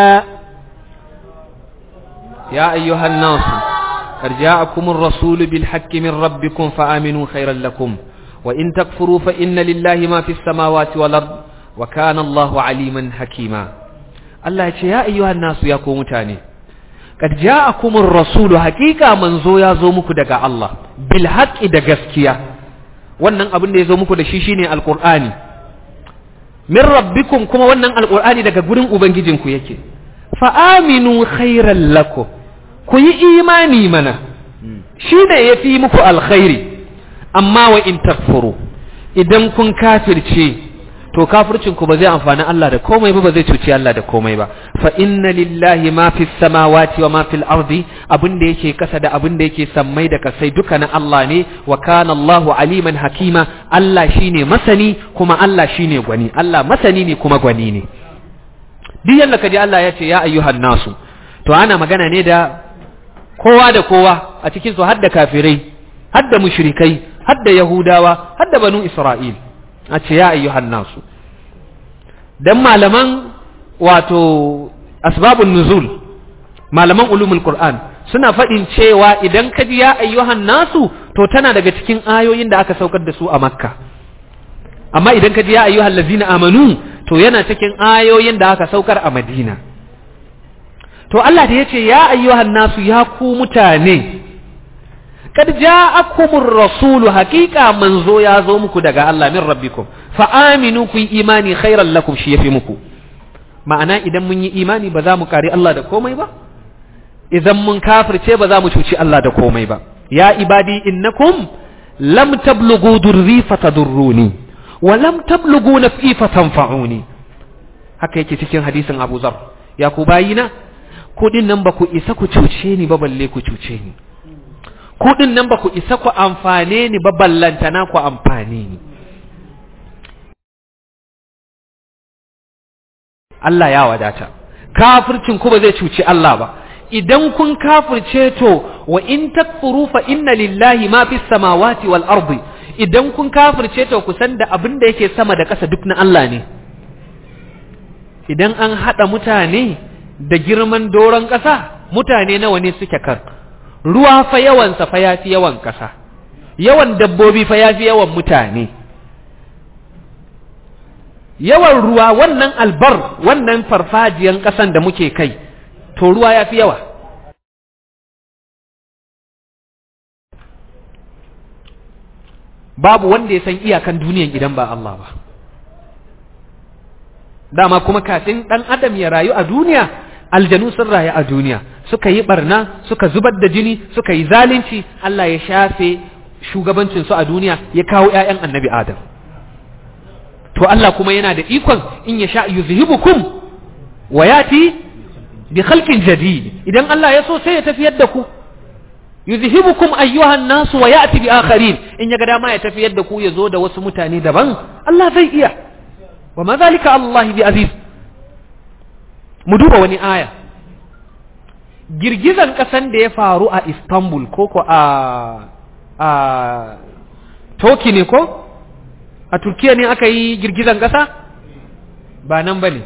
[SPEAKER 2] يا أيها الناس قد جاءكم الرسول بالحق من ربكم فآمنوا خيرا لكم وإن تكفروا فإن لله ما في السماوات والأرض وكان الله عليما حكيما الله يا أيها الناس يا كومتاني قد جاءكم الرسول حقيقة من زو يا زو muku daga Allah bil haqqi da gaskiya wannan abin da ya zo muku da shi shine alqur'ani min rabbikum kuma wannan alqur'ani daga gurin ubangijinku yake fa aminu khairan lakum ku yi imani mana shi ne ya fi muku alkhairi amma wa in takfuru idan kun kafirce to kafircinku ba zai amfani Allah da komai ba ba zai cuci Allah da komai ba fa inna lillahi ma fi samawati wa ma fil ardi abin da yake kasa da abin da yake sammai da kasai duka na Allah ne wa kana Allahu aliman hakima Allah shine masani kuma Allah shine gwani Allah masani ne kuma gwani ne duk yanda kaji Allah ya ce ya ayyuhan nasu to ana magana ne da kowa da kowa a cikin su hadda kafirai hadda mushrikai hadda yahudawa hadda banu isra'il a ce ya ayyuhan nasu dan malaman wato asbabun nuzul malaman ulumul qur'an suna faɗin cewa idan ka ji ya ayyuhan nasu to tana daga cikin ayoyin da aka saukar da su a makka amma idan ka ji ya ayyuhan lazina amanu to yana cikin ayoyin da aka saukar a madina to Allah da ya ce ya ayyuhan nasu ya ku mutane kad ja'akumur rasulu haqiqa manzo ya zo muku daga Allah min rabbikum fa aminu ku imani khairan lakum shi yafi muku ma'ana idan mun yi imani ba za mu kari Allah da komai ba idan mun kafirce ba za mu cuci Allah da komai ba ya ibadi innakum lam tablughu durri fatadurruni wa lam tablughu naf'i fatanfa'uni haka yake cikin hadisin Abu Zar ya ku bayina kudin nan ba ku isa ku cuce ni ba balle ku cuce ni kudin nan ba ku isa ku amfane ni ba ballantana ku amfane ni Allah ya wadata kafircin ku ba zai cuci Allah ba idan kun kafirce to wa in takfuru fa inna lillahi ma fis samawati wal ardi idan kun kafirce to ku san da abin da yake sama da ƙasa duk na Allah ne idan an haɗa mutane da girman doron ƙasa mutane nawa ne suke kan ruwa fa yawansa fa yafi yawan ƙasa yawan dabbobi fa yafi yawan mutane yawan ruwa wannan albar wannan farfajiyan ƙasan da muke kai to ruwa yafi yawa babu wanda ya san iyakan duniyan idan ba Allah ba dama kuma kafin ɗan adam ya rayu a duniya aljanu sun rayu a duniya suka yi barna suka zubar da jini suka yi zalunci Allah ya shafe shugabancin su a duniya ya kawo ƴaƴan annabi adam to Allah kuma yana da ikon in ya sha yuzhibukum wa yati bi khalqin jadid idan Allah ya so sai ya tafiyar da ku yuzhibukum ayyuhan nasu wa yati bi akharin in ya ga dama ya tafiyar da ku ya zo da wasu mutane daban Allah zai iya wa ma zalika Allah bi aziz mu duba wani aya girgizan kasan da ya faru a Istanbul ko ko a a Turkey ne ko a Turkiya ne aka yi girgizan kasa ba nan bane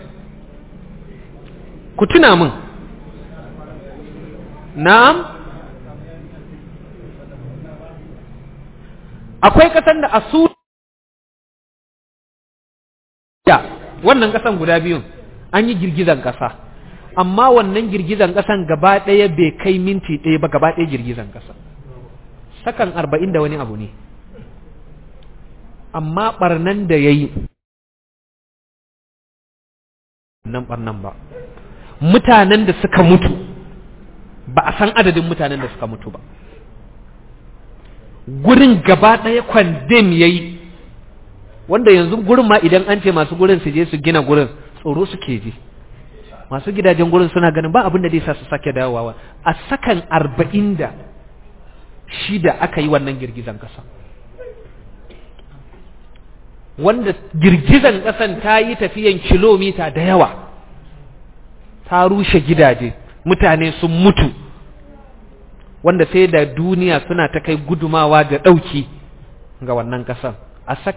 [SPEAKER 2] ku tuna min na'am akwai kasan da asu ya wannan kasan guda biyun an yi girgizan kasa amma wannan girgizan kasan gaba ɗaya bai kai minti ɗaya ba gaba ɗaya girgizan kasa sakan arba'in da wani abu ne amma ɓarnan da ya yi nan ɓarnan ba mutanen da suka mutu ba a san adadin mutanen da suka mutu ba gurin gaba ɗaya kwandem ya yi wanda yanzu gurin ma idan an ce masu gurin su je su gina gurin tsoro suke ji masu gidajen gurin suna ganin ba abin da zai sa su sake dawowa a sakan arba'in da shida aka yi wannan girgizan ƙasa wanda girgizan ƙasan ta yi tafiyan kilomita da yawa ta rushe gidaje mutane sun mutu wanda sai da duniya suna ta kai gudumawa da ɗauki ga wannan ƙasan a saka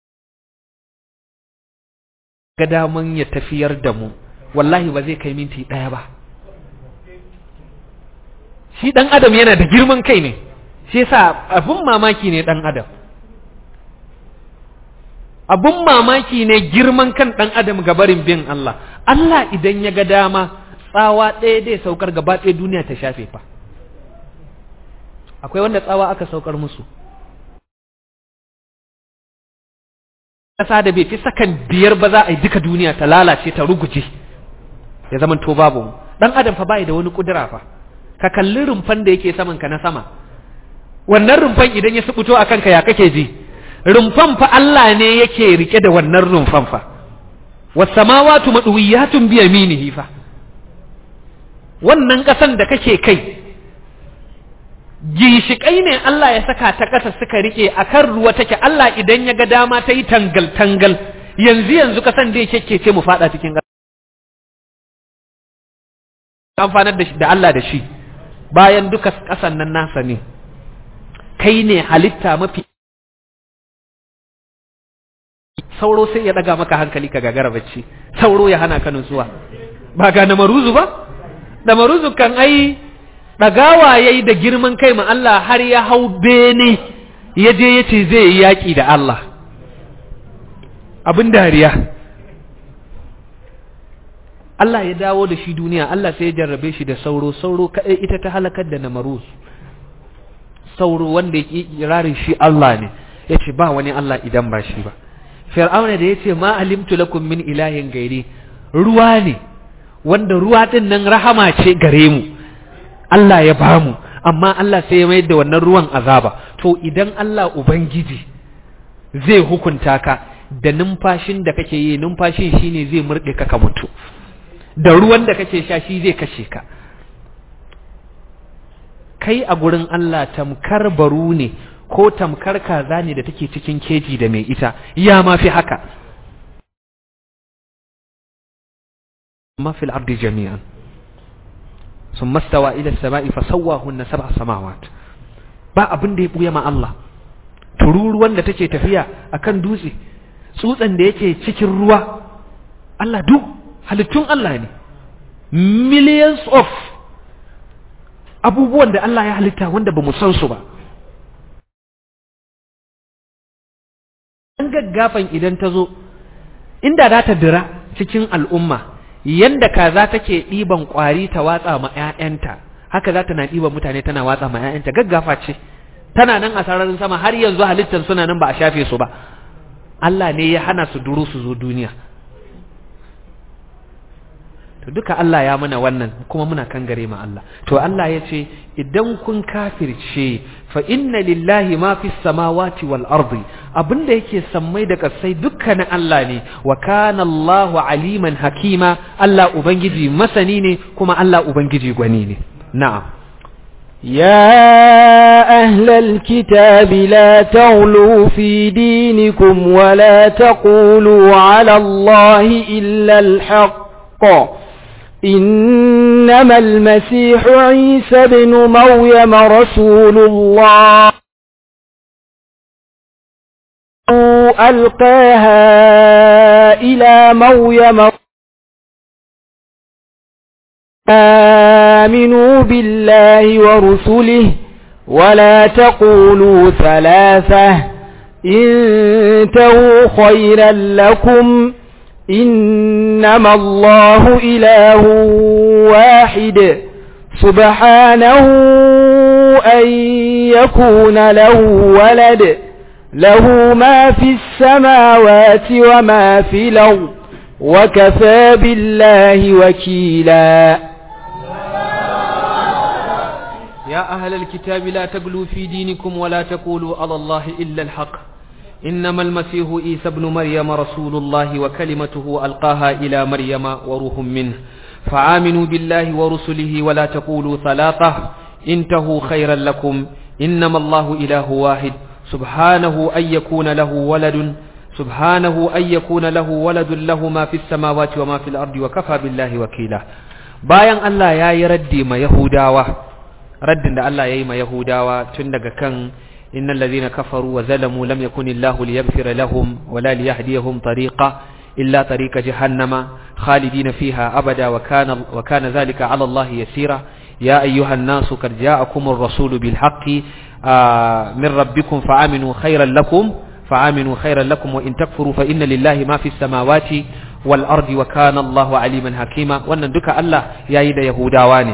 [SPEAKER 2] ga daman ya tafiyar da mu wallahi ba zai kai minti ɗaya ba shi ɗan adam yana da girman kai ne shi yasa abin mamaki ne ɗan adam abin mamaki ne girman kan ɗan adam ga barin bin Allah Allah idan ya ga dama tsawa ɗaya dai saukar gaba ɗaya duniya ta shafe fa akwai wanda tsawa aka saukar musu ƙasa da bai fi sakan biyar ba za a yi duka duniya ta lalace ta ruguje ya zama to babu ɗan adam fa bai da wani ƙudura fa ka kalli rumfan da yake saman ka na sama wannan rumfan idan ya subuto a kanka ya kake ji rumfan fa Allah ne yake rike da wannan rumfan fa wasamawatu madwiyatun bi yaminihi fa wannan kasan da kake kai ginshiƙai ne Allah ya saka ta ƙasa suka rike akan ruwa take Allah idan ya ga dama ta yi tangal tangal yanzu yanzu kasan da yake ce mu fada cikin ƙasa amfanar da Allah da shi bayan duka ƙasan nan nasa ne kai ne halitta mafi sauro sai ya daga maka hankali ka gagara bacci sauro ya hana ka nutsuwa ba ga namaruzu ba namaruzu kan ai dagawa yayi da girman kai ma Allah har ya hau bene ya je ya ce zai yi yaƙi da Allah abin dariya Allah ya dawo da shi duniya Allah sai ya jarrabe shi da sauro sauro kaɗai ita ta halakar da namaruz sauro wanda ya kirarin shi Allah ne ya ce ba wani Allah idan ba shi ba fir'auna da ya ce ma alimtu lakum min ilahin gairi ruwa ne wanda ruwa din nan rahama ce gare mu Allah ya bamu amma Allah sai ya mayar da wannan ruwan azaba to idan Allah ubangiji zai hukunta ka da numfashin da kake yi numfashin shine zai murɗe ka ka mutu da ruwan da kake sha shi zai kashe ka kai a gurin Allah tamkar baru ne ko tamkar kaza ne da take cikin keji da mai ita ya ma fi haka ma fil ardi jami'an sun mastawa ila sama'i fa sawwahunna sab'a samawat ba abin da ya buya ma Allah tururuwan da take tafiya akan dutse tsutsan da yake cikin ruwa Allah duk halittun Allah ne millions of abubuwan da Allah ya halitta wanda ba mu san su ba an gaggafan idan ta zo inda za ta dira cikin al'umma yanda kaza take ɗiban ƙwari ta watsa ma 'ya'yanta haka za ta na ɗiban mutane tana watsa ma 'ya'yanta gaggafa ce tana nan a sararin sama har yanzu halittar suna nan ba a shafe su ba Allah ne ya hana su duru su zo duniya to duka Allah ya mana wannan kuma muna kan gare ma Allah to Allah ya ce idan kun kafirce fa inna lillahi ma fi samawati wal ardi abinda yake sammai da kasai dukkanin Allah ne wa kana Allah aliman hakima Allah ubangiji masani ne kuma Allah ubangiji gwani ne na'am
[SPEAKER 1] يا أهل الكتاب لا تغلوا في دينكم ولا تقولوا على الله إلا الحق إنما المسيح عيسى بن مريم رسول الله ألقاها إلى مريم آمنوا بالله ورسله ولا تقولوا ثلاثة انتهوا خيرا لكم إنما الله إله واحد سبحانه أن يكون له ولد له ما في السماوات وما في الأرض وكفى بالله وكيلا
[SPEAKER 2] يا أهل الكتاب لا تغلوا في دينكم ولا تقولوا على الله إلا الحق إنما المسيح عيسى ابن مريم رسول الله وكلمته ألقاها إلى مريم وروح منه فآمنوا بالله ورسله ولا تقولوا ثلاثة انتهوا خيرا لكم إنما الله إله واحد سبحانه أن يكون له ولد سبحانه أن يكون له ولد له ما في السماوات وما في الأرض وكفى بالله وكيلا bayan Allah ya yi raddi ma Yahudawa raddin da Allah ya yi ma Yahudawa tun daga kan innal ladhina kafaru wa zalamu lam yakun Allahu liyaghfira lahum wa la liyahdiyahum tariqa illa tariqa jahannama khalidina fiha abada wa kana wa kana dhalika 'ala Allah yasira ya ayyuhan nasu qad ja'akumur rasulu bil haqqi min rabbikum fa'aminu khayran lakum فآمنوا خيرا لكم وإن تكفروا فإن لله ما في السماوات والأرض وكان الله عليما حكيما وأن دك الله يا يد يهوداواني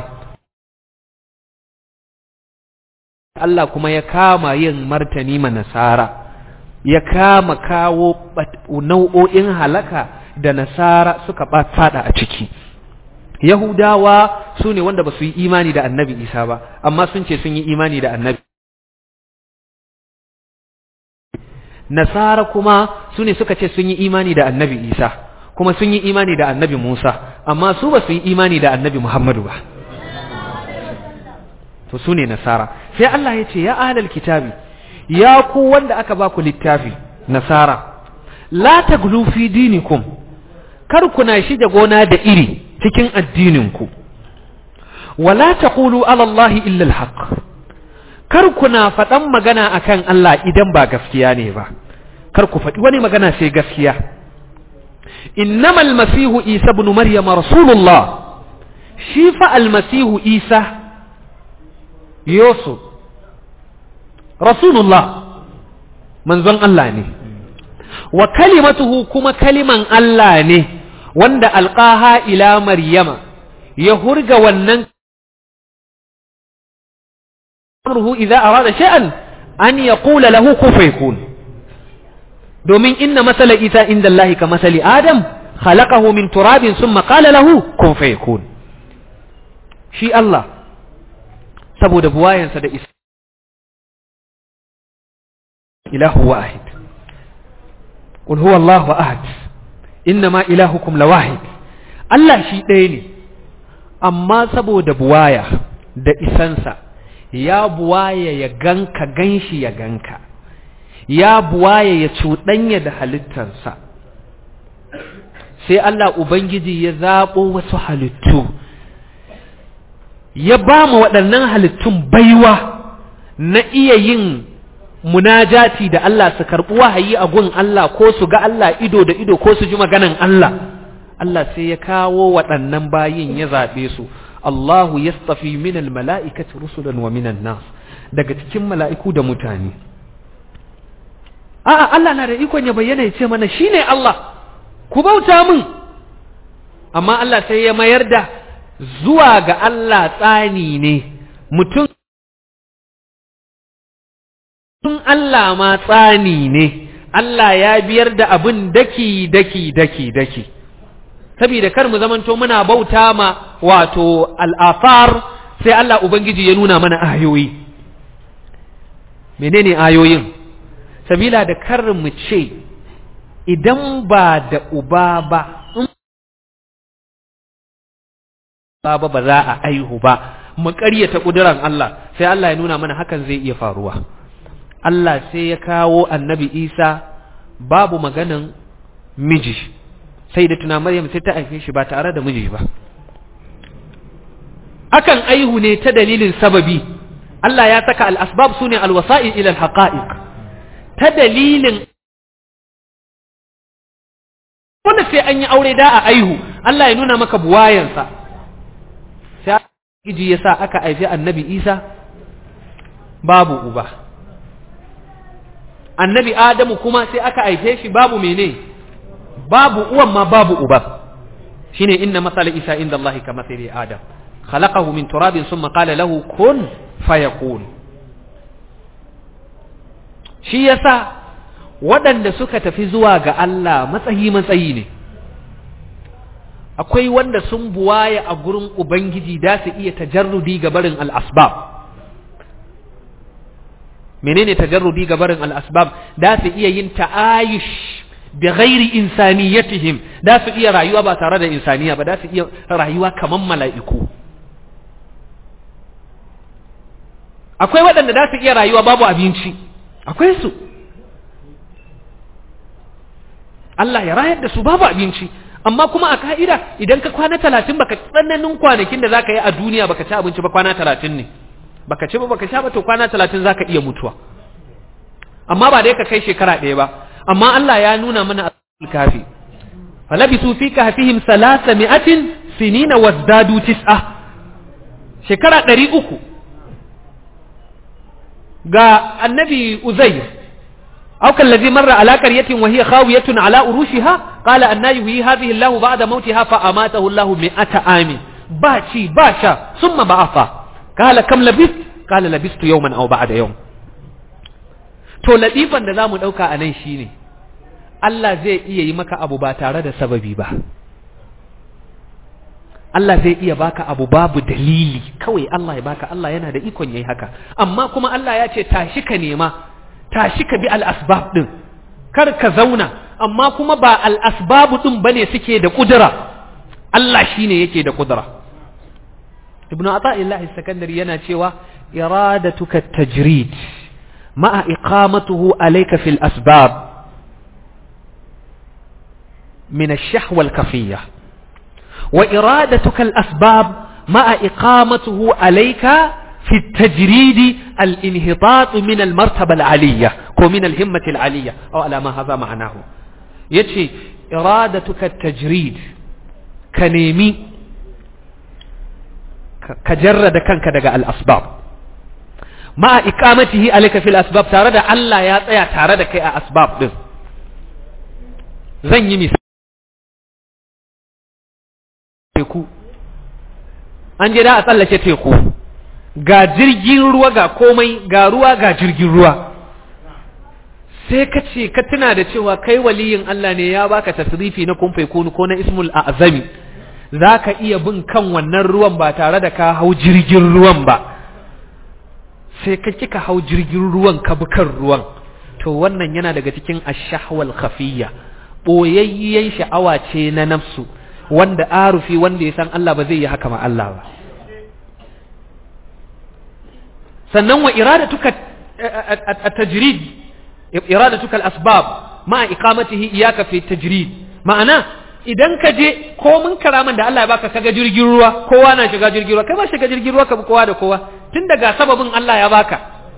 [SPEAKER 2] Allah kuma ya kama yin martani ma nasara ya kama kawo nau'o'in halaka da nasara suka fada a ciki Yahudawa su ne wanda ba su yi imani da annabi Isa ba amma sun ce sun yi imani da annabi Nasara kuma su ne suka ce sun yi imani da annabi Isa kuma sun yi imani da annabi Musa amma su ba su yi imani da annabi Muhammadu ba to su ne Nasara sai Allah ya ce ya ahlal kitabi ya ku wanda aka ba ku littafi Nasara la taglu fi dinikum kar kuna shige gona da iri cikin addininku wala taqulu ala Allah illa al-haq kar kuna faɗan magana akan Allah idan ba gaskiya ne ba kar ku faɗi wani magana sai gaskiya innamal masihu isa ibn maryam rasulullah shi fa almasihu isa yusuf rasulullah manzon Allah ne wa kalimatuhu kuma kaliman Allah ne wanda alqaha ila maryama ya hurga wannan amruhu idza arada shay'an an yaqula lahu kun fayakun domin inna masala isa inda Allah ka masali adam khalaqahu min turabin thumma qala lahu kun fayakun shi Allah saboda buwayansa da isa ilahu wahid qul huwa Allahu ahad innama ilahukum lawahid Allah shi ɗaya ne amma saboda buwaya da isansa ya buwaye ya ganka ganshi ya ganka ya buwaye ya cuɗanya da halittarsa sai Allah Ubangiji ya zaɓo wasu halittu ya ba mu waɗannan halittun baiwa na iya yin munajati da Allah su karɓi wahayi a gun Allah ko su ga Allah ido da ido ko su ji maganan Allah Allah sai ya kawo waɗannan bayin ya zaɓe su Allahu yastafi minal mala'ikati rusulan wa minan nas daga cikin mala'iku da mutane a'a Allah na da ikon ya bayyana ya ce mana shine Allah ku bauta min amma Allah sai ya mayar da zuwa ga Allah tsani ne mutum tun Allah ma tsani ne Allah ya biyar da abin daki daki daki daki saboda kar mu zamanto muna bauta ma wato al'afar sai Allah Ubangiji ya nuna mana ayoyi menene ayoyin sabila da kar mu ce idan ba da uba ba baba ba za a aihu ba mu ƙaryata ƙuduran Allah sai Allah ya nuna mana hakan zai iya faruwa Allah sai ya kawo annabi Isa babu maganan miji sai da tuna Maryam sai ta haife shi ba tare da miji ba akan aihu ne ta dalilin sababi Allah ya saka al-asbab sune al-wasa'il ila al-haqa'iq ta dalilin wanda sai an yi aure da a aihu Allah ya nuna maka buwayansa sai giji ya sa aka haifi annabi Isa babu uba annabi Adamu kuma sai aka haife shi babu mene babu uwan ma babu uba shine inna masala Isa inda Allah ka masali Adam khalaqahu min turabin thumma qala lahu kun fayakun shi yasa waɗanda suka tafi zuwa ga Allah matsayi matsayi ne akwai wanda sun buwaya a gurin Ubangiji da su iya tajarrudi ga barin al'asbab menene tajarrudi ga barin al-asbab da su iya yin ta'ayush bi ghairi insaniyatihim da su iya rayuwa ba tare da insaniya ba da su iya rayuwa kaman mala'iku akwai waɗanda da su iya rayuwa babu abinci akwai su Allah ya rayar da su babu abinci amma kuma a ka'ida idan ka kwana talatin baka tsananin kwanakin da zaka yi a duniya baka ci abinci ba kwana talatin ne baka ci ba baka sha ba to kwana talatin zaka iya mutuwa amma ba dai ka kai shekara ɗaya ba amma Allah ya nuna mana a kafi falabisu fi kahfihim salasa mi'atin sinina wazdadu tis'a shekara ɗari uku ga annabi uzair أو كالذي مر على قرية وهي خاوية على أروشها قال أن يهي هذه الله بعد موتها فأماته الله مئة عام باشي باشا ثم بعثا قال كم لبثت قال لبثت يوما أو بعد يوم to latifan da zamu dauka a nan shine Allah zai iya yi maka abu ba tare da sababi ba Allah zai iya baka abu babu dalili kawai Allah ya baka Allah yana da ikon yayi haka amma kuma Allah ya ce tashi ka nema tashi ka bi al'asbab ɗin, kar ka zauna, amma kuma ba al'asbabu ɗin ba ne suke da ƙudura, Allah shi ne yake da ƙudura. Ibn Ata'illahi Sakandari yana cewa, iradatuka tajrid ma'a iqamatuhu alayka fil asbab min ash-shahwa al-kafiyya wa iradatuka al-asbab ma'a iqamatuhu alayka في التجريد الانهطاط من المرتبة العالية كو من الهمة العالية أو على ما هذا معناه يتشي إرادتك التجريد كنيمي كجرد كانك دقاء الأسباب مع إقامته عليك في الأسباب تارد ألا يا تارد كي أسباب ده زن يمي teku an je da a tsallake teku ga jirgin ruwa ga komai ga ruwa ga jirgin ruwa sai ka ce ka tuna da cewa kai waliyin Allah ne ya baka tasrifi na kun kunu ko na ismul azami za ka iya bin kan wannan ruwan ba tare da ka hau jirgin ruwan ba sai ka kika hau jirgin ruwan ka bi kan ruwan to wannan yana daga cikin ashahwal khafiyya boyayyen sha'awa ce na nafsu wanda arufi wanda ya san Allah ba zai yi haka ma Allah ba sannan wa iradatuka at-tajrid iradatuka al-asbab ma iqamatihi iyaka fi tajrid ma'ana idan ka je komin karaman da Allah ya baka kaga jirgin ruwa kowa na shiga jirgin ruwa kai ma shiga jirgin ruwa ka bi kowa da kowa tun daga sababin Allah ya baka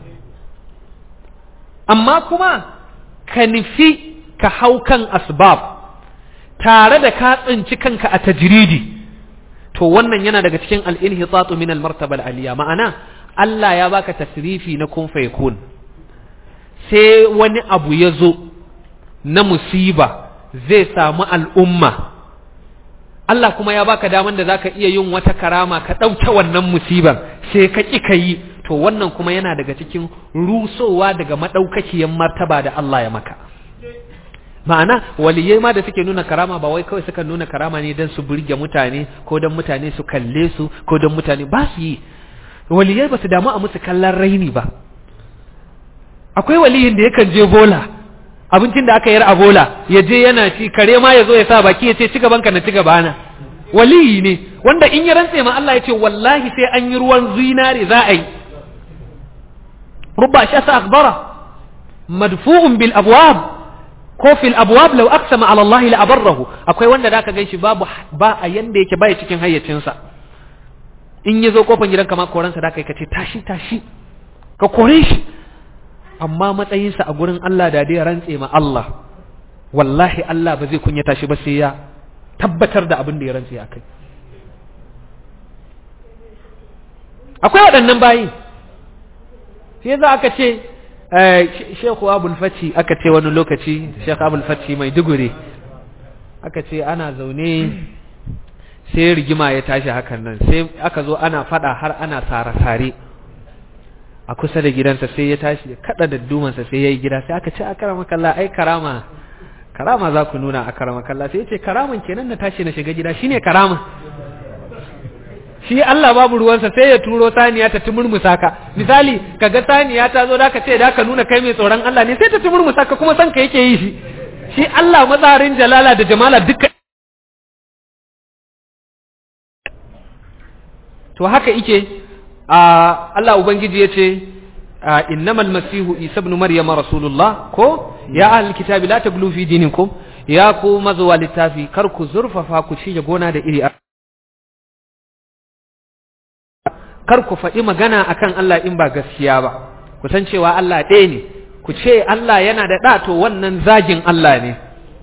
[SPEAKER 2] amma kuma ka nufi ka hau kan asbab tare da ka tsinci kanka a tajridi to wannan yana daga cikin al-inhitatu min al-martaba al-aliya ma'ana Allah ya baka tasrifi na kun fayakun sai wani abu ya zo na musiba zai samu al'umma Allah kuma ya baka daman da zaka iya yin wata karama ka ɗauke wannan musiban sai ka ƙi ka yi to wannan kuma yana daga cikin rusowa daga maɗaukakiyar martaba da Allah ya maka ma'ana waliyai ma da suke nuna karama ba wai kawai suka nuna karama ne don su burge mutane ko don mutane su kalle su ko don mutane ba su yi waliyai ba su damu a musu kallon raini ba akwai waliyin da yakan je bola abincin da aka yar a bola ya je yana ci kare ma ya zo ya sa baki ya ce ci gabanka na ci gabana waliyi ne wanda in ya rantse ma Allah ya ce wallahi sai an yi ruwan zinare za a yi rubba shi asa akbara madfu'un bil abwab ko fil abwab law aqsama ala Allah la abarrahu akwai wanda da ka ganshi babu ba a yanda yake baya cikin hayyacinsa in ya zo kofan gidanka ma koransa da kai ka ce tashi tashi ka kore shi amma matsayinsa a gurin Allah da dai rantse ma Allah wallahi Allah ba zai kunyata shi ba sai ya tabbatar da abin da ya rantse a kai akwai waɗannan bayi sai za aka ce Sheikhu Abul Fati aka ce wani lokaci Sheikh Abul Fati mai dugure aka ce ana zaune sai rigima ya tashi hakan nan sai aka zo ana fada har ana sare-sare a kusa da gidansa sai ya tashi ya kada da dumansa sai ya yi gida sai aka ce a karama kalla ai karama karama za ku nuna a karama kalla sai ya ce karaman kenan na tashi na shiga gida shine karama shi Allah babu ruwansa sai ya turo saniya ta tumurmusa ka misali kaga saniya ta zo da ka ce da ka nuna kai mai tsoron Allah ne sai ta tumurmusa ka kuma san ka yake yi shi shi Allah matsarin jalala da jamala duka to haka ike Allah ubangiji ya ce innamal masihu isa ibn maryama rasulullah ko ya ahlul kitabi la taglu fi dinikum ya ku mazuwa littafi kar ku zurfafa ku ci gona da iri kar ku faɗi magana akan Allah in ba gaskiya ba ku san cewa Allah ɗaya ne ku ce Allah yana da ɗa to wannan zagin Allah ne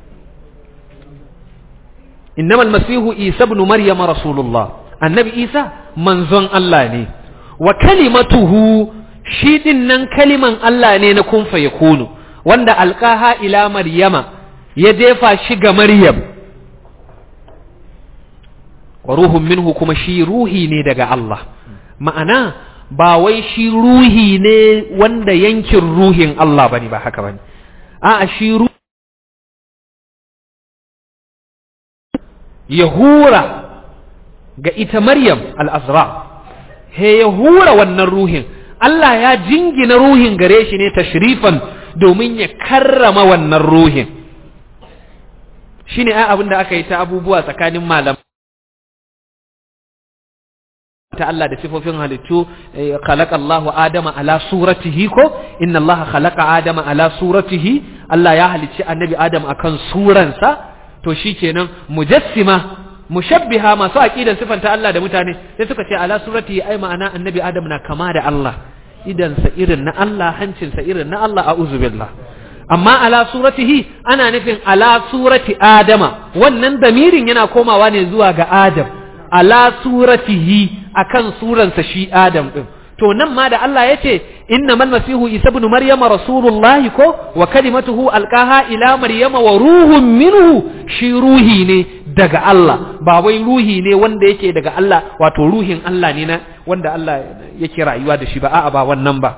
[SPEAKER 2] innamal masihu isa ibn maryama rasulullah annabi isa manzon Allah ne wa kalimatuhu shi din nan kaliman Allah ne na kun yakunu wanda alqaha ila maryama ya jefa shi ga maryam wa ruhun minhu kuma shi ruhi ne daga Allah ma'ana ba wai shi ruhi ne wanda yankin ruhin Allah bane ba haka bane a'a shi ruhi ya hura ga ita Maryam al-Azra he ya hura wannan ruhin Allah ya jingina ruhin gare shi ne tashrifan domin ya karrama wannan ruhin shine ai abin da aka yi ta abubuwa tsakanin malam ta Allah da sifofin halittu khalaqa Allahu Adama ala suratihi ko inna Allah khalaqa Adama ala suratihi Allah ya halicci annabi Adam akan suransa to shikenan mujassima mushabbiha masu aqidan sifanta Allah da mutane sai suka ce ala suratihi ai ma'ana annabi Adam na kama da Allah idansa irin na Allah hancinsa irin na Allah a'udhu billah amma ala suratihi ana nufin ala surati Adama wannan damirin yana komawa ne zuwa ga Adam ala suratihi akan suransa shi Adam din to nan ma da Allah yace innamal masihu isa ibn maryama rasulullahi ko wa kalimatuhu alqaha ila maryama wa ruhun minhu shi ruhi ne daga Allah ba wai ruhi ne wanda yake daga Allah wato ruhin Allah ne na wanda Allah yake rayuwa da shi ba a'a ba wannan ba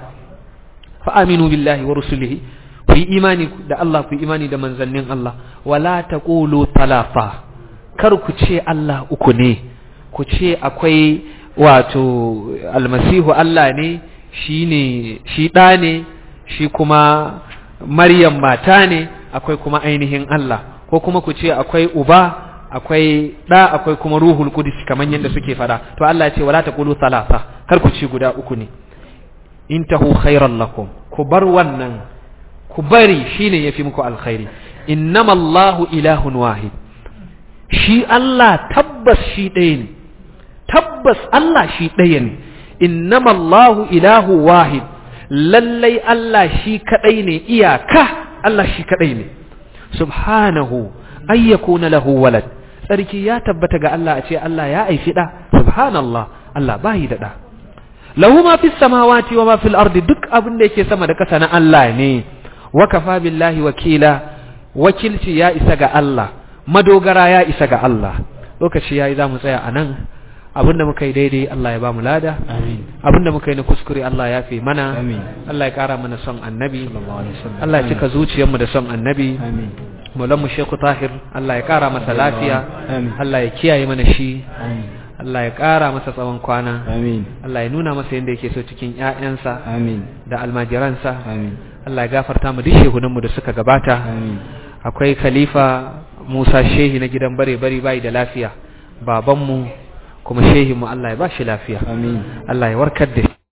[SPEAKER 2] fa aminu billahi wa rusulihi ku yi imani da Allah ku yi imani da manzannin Allah wala taqulu talafa kar ku ce Allah uku ne ku ce akwai wato almasihu Allah ne shi ne shi ɗa ne shi kuma maryam mata ne akwai kuma ainihin Allah ko kuma ku ce akwai uba akwai ɗa akwai kuma ruhul kudus kamar yadda suke fada to Allah ya ce wala taqulu thalatha kar ku ci guda uku ne intahu khairan lakum ku bar wannan ku bari shine yafi muku alkhairi innamallahu ilahun wahid shi Allah tabbas shi ɗaya ne tabbas Allah shi ɗaya ne innamallahu ilahu wahid lallai Allah shi kaɗai ne iyaka Allah shi kaɗai ne subhanahu ayyakuna lahu walad tsarki ya tabbata ga Allah a ce Allah ya aifi ɗa subhanallah Allah bayi da ɗa lahu ma fis samawati wa ma fil ardi duk abin da yake sama da ƙasa na Allah ne wa kafa billahi wakila wakilci ya isa ga Allah madogara ya isa ga Allah lokaci yayi za mu tsaya a nan abinda muka yi daidai Allah ya ba mu lada abinda muka yi na kuskure Allah ya fi mana Allah ya kara mana son annabi Allah ya cika zuciyarmu da son annabi mu Sheikhu Tahir Allah ya kara masa lafiya Allah ya kiyaye mana shi Allah ya kara masa tsawon kwana Allah ya nuna masa yadda yake so cikin ƴaƴansa da almajiransa Allah ya gafarta mu duk shehunanmu da suka gabata akwai khalifa Musa Shehi na gidan bare bari bai da lafiya babanmu kuma shehinmu Allah ya ba shi lafiya
[SPEAKER 1] amin
[SPEAKER 2] Allah ya warkar da shi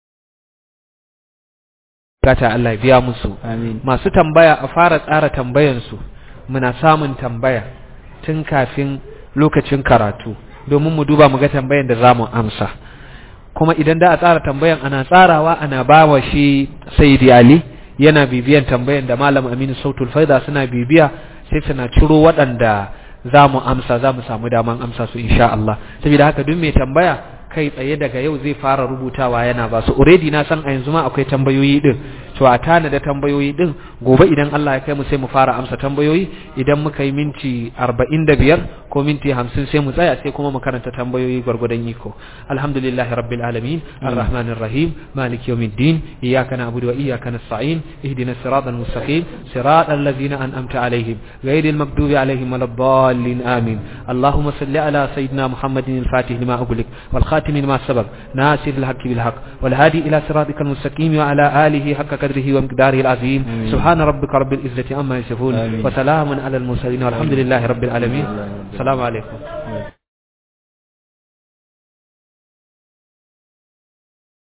[SPEAKER 2] gata Allah ya biya musu
[SPEAKER 1] amin
[SPEAKER 2] masu tambaya a fara tsara tambayansu muna samun tambaya tun kafin lokacin karatu domin mu duba mu ga tambayan da zamu amsa kuma idan da a tsara tambayan ana tsarawa ana bawa shi Sayyidi Ali yana bibiyan tambayan da Malam Aminu Sautul Faida suna bibiya sai suna ciro waɗanda za mu amsa za mu samu daman amsa su insha Allah saboda haka duk mai tambaya kai tsaye daga yau zai fara rubutawa yana ba su already na san a yanzu ma akwai tambayoyi din to a tana da tambayoyi din gobe idan Allah ya kai mu sai mu fara amsa tambayoyi idan muka yi minti 45 ko minti 50 sai mu tsaya sai kuma mu karanta tambayoyi gwargwadon iko alhamdulillahi rabbil alamin arrahmanir rahim maliki yawmiddin iyyaka na'budu wa iyyaka nasta'in ihdinas siratal mustaqim siratal ladzina an'amta alaihim ghayril maghdubi alaihim waladdallin amin اللهم صل على سيدنا محمد الفاتح لما أغلق والخاتم والخاتم لما سبق ناصر الحق بالحق والهادي إلى صراطك المستقيم وعلى آله حق قدره ومقداره العظيم سبحان ربك رب العزة عما يصفون وسلام على المرسلين والحمد لله رب العالمين السلام عليكم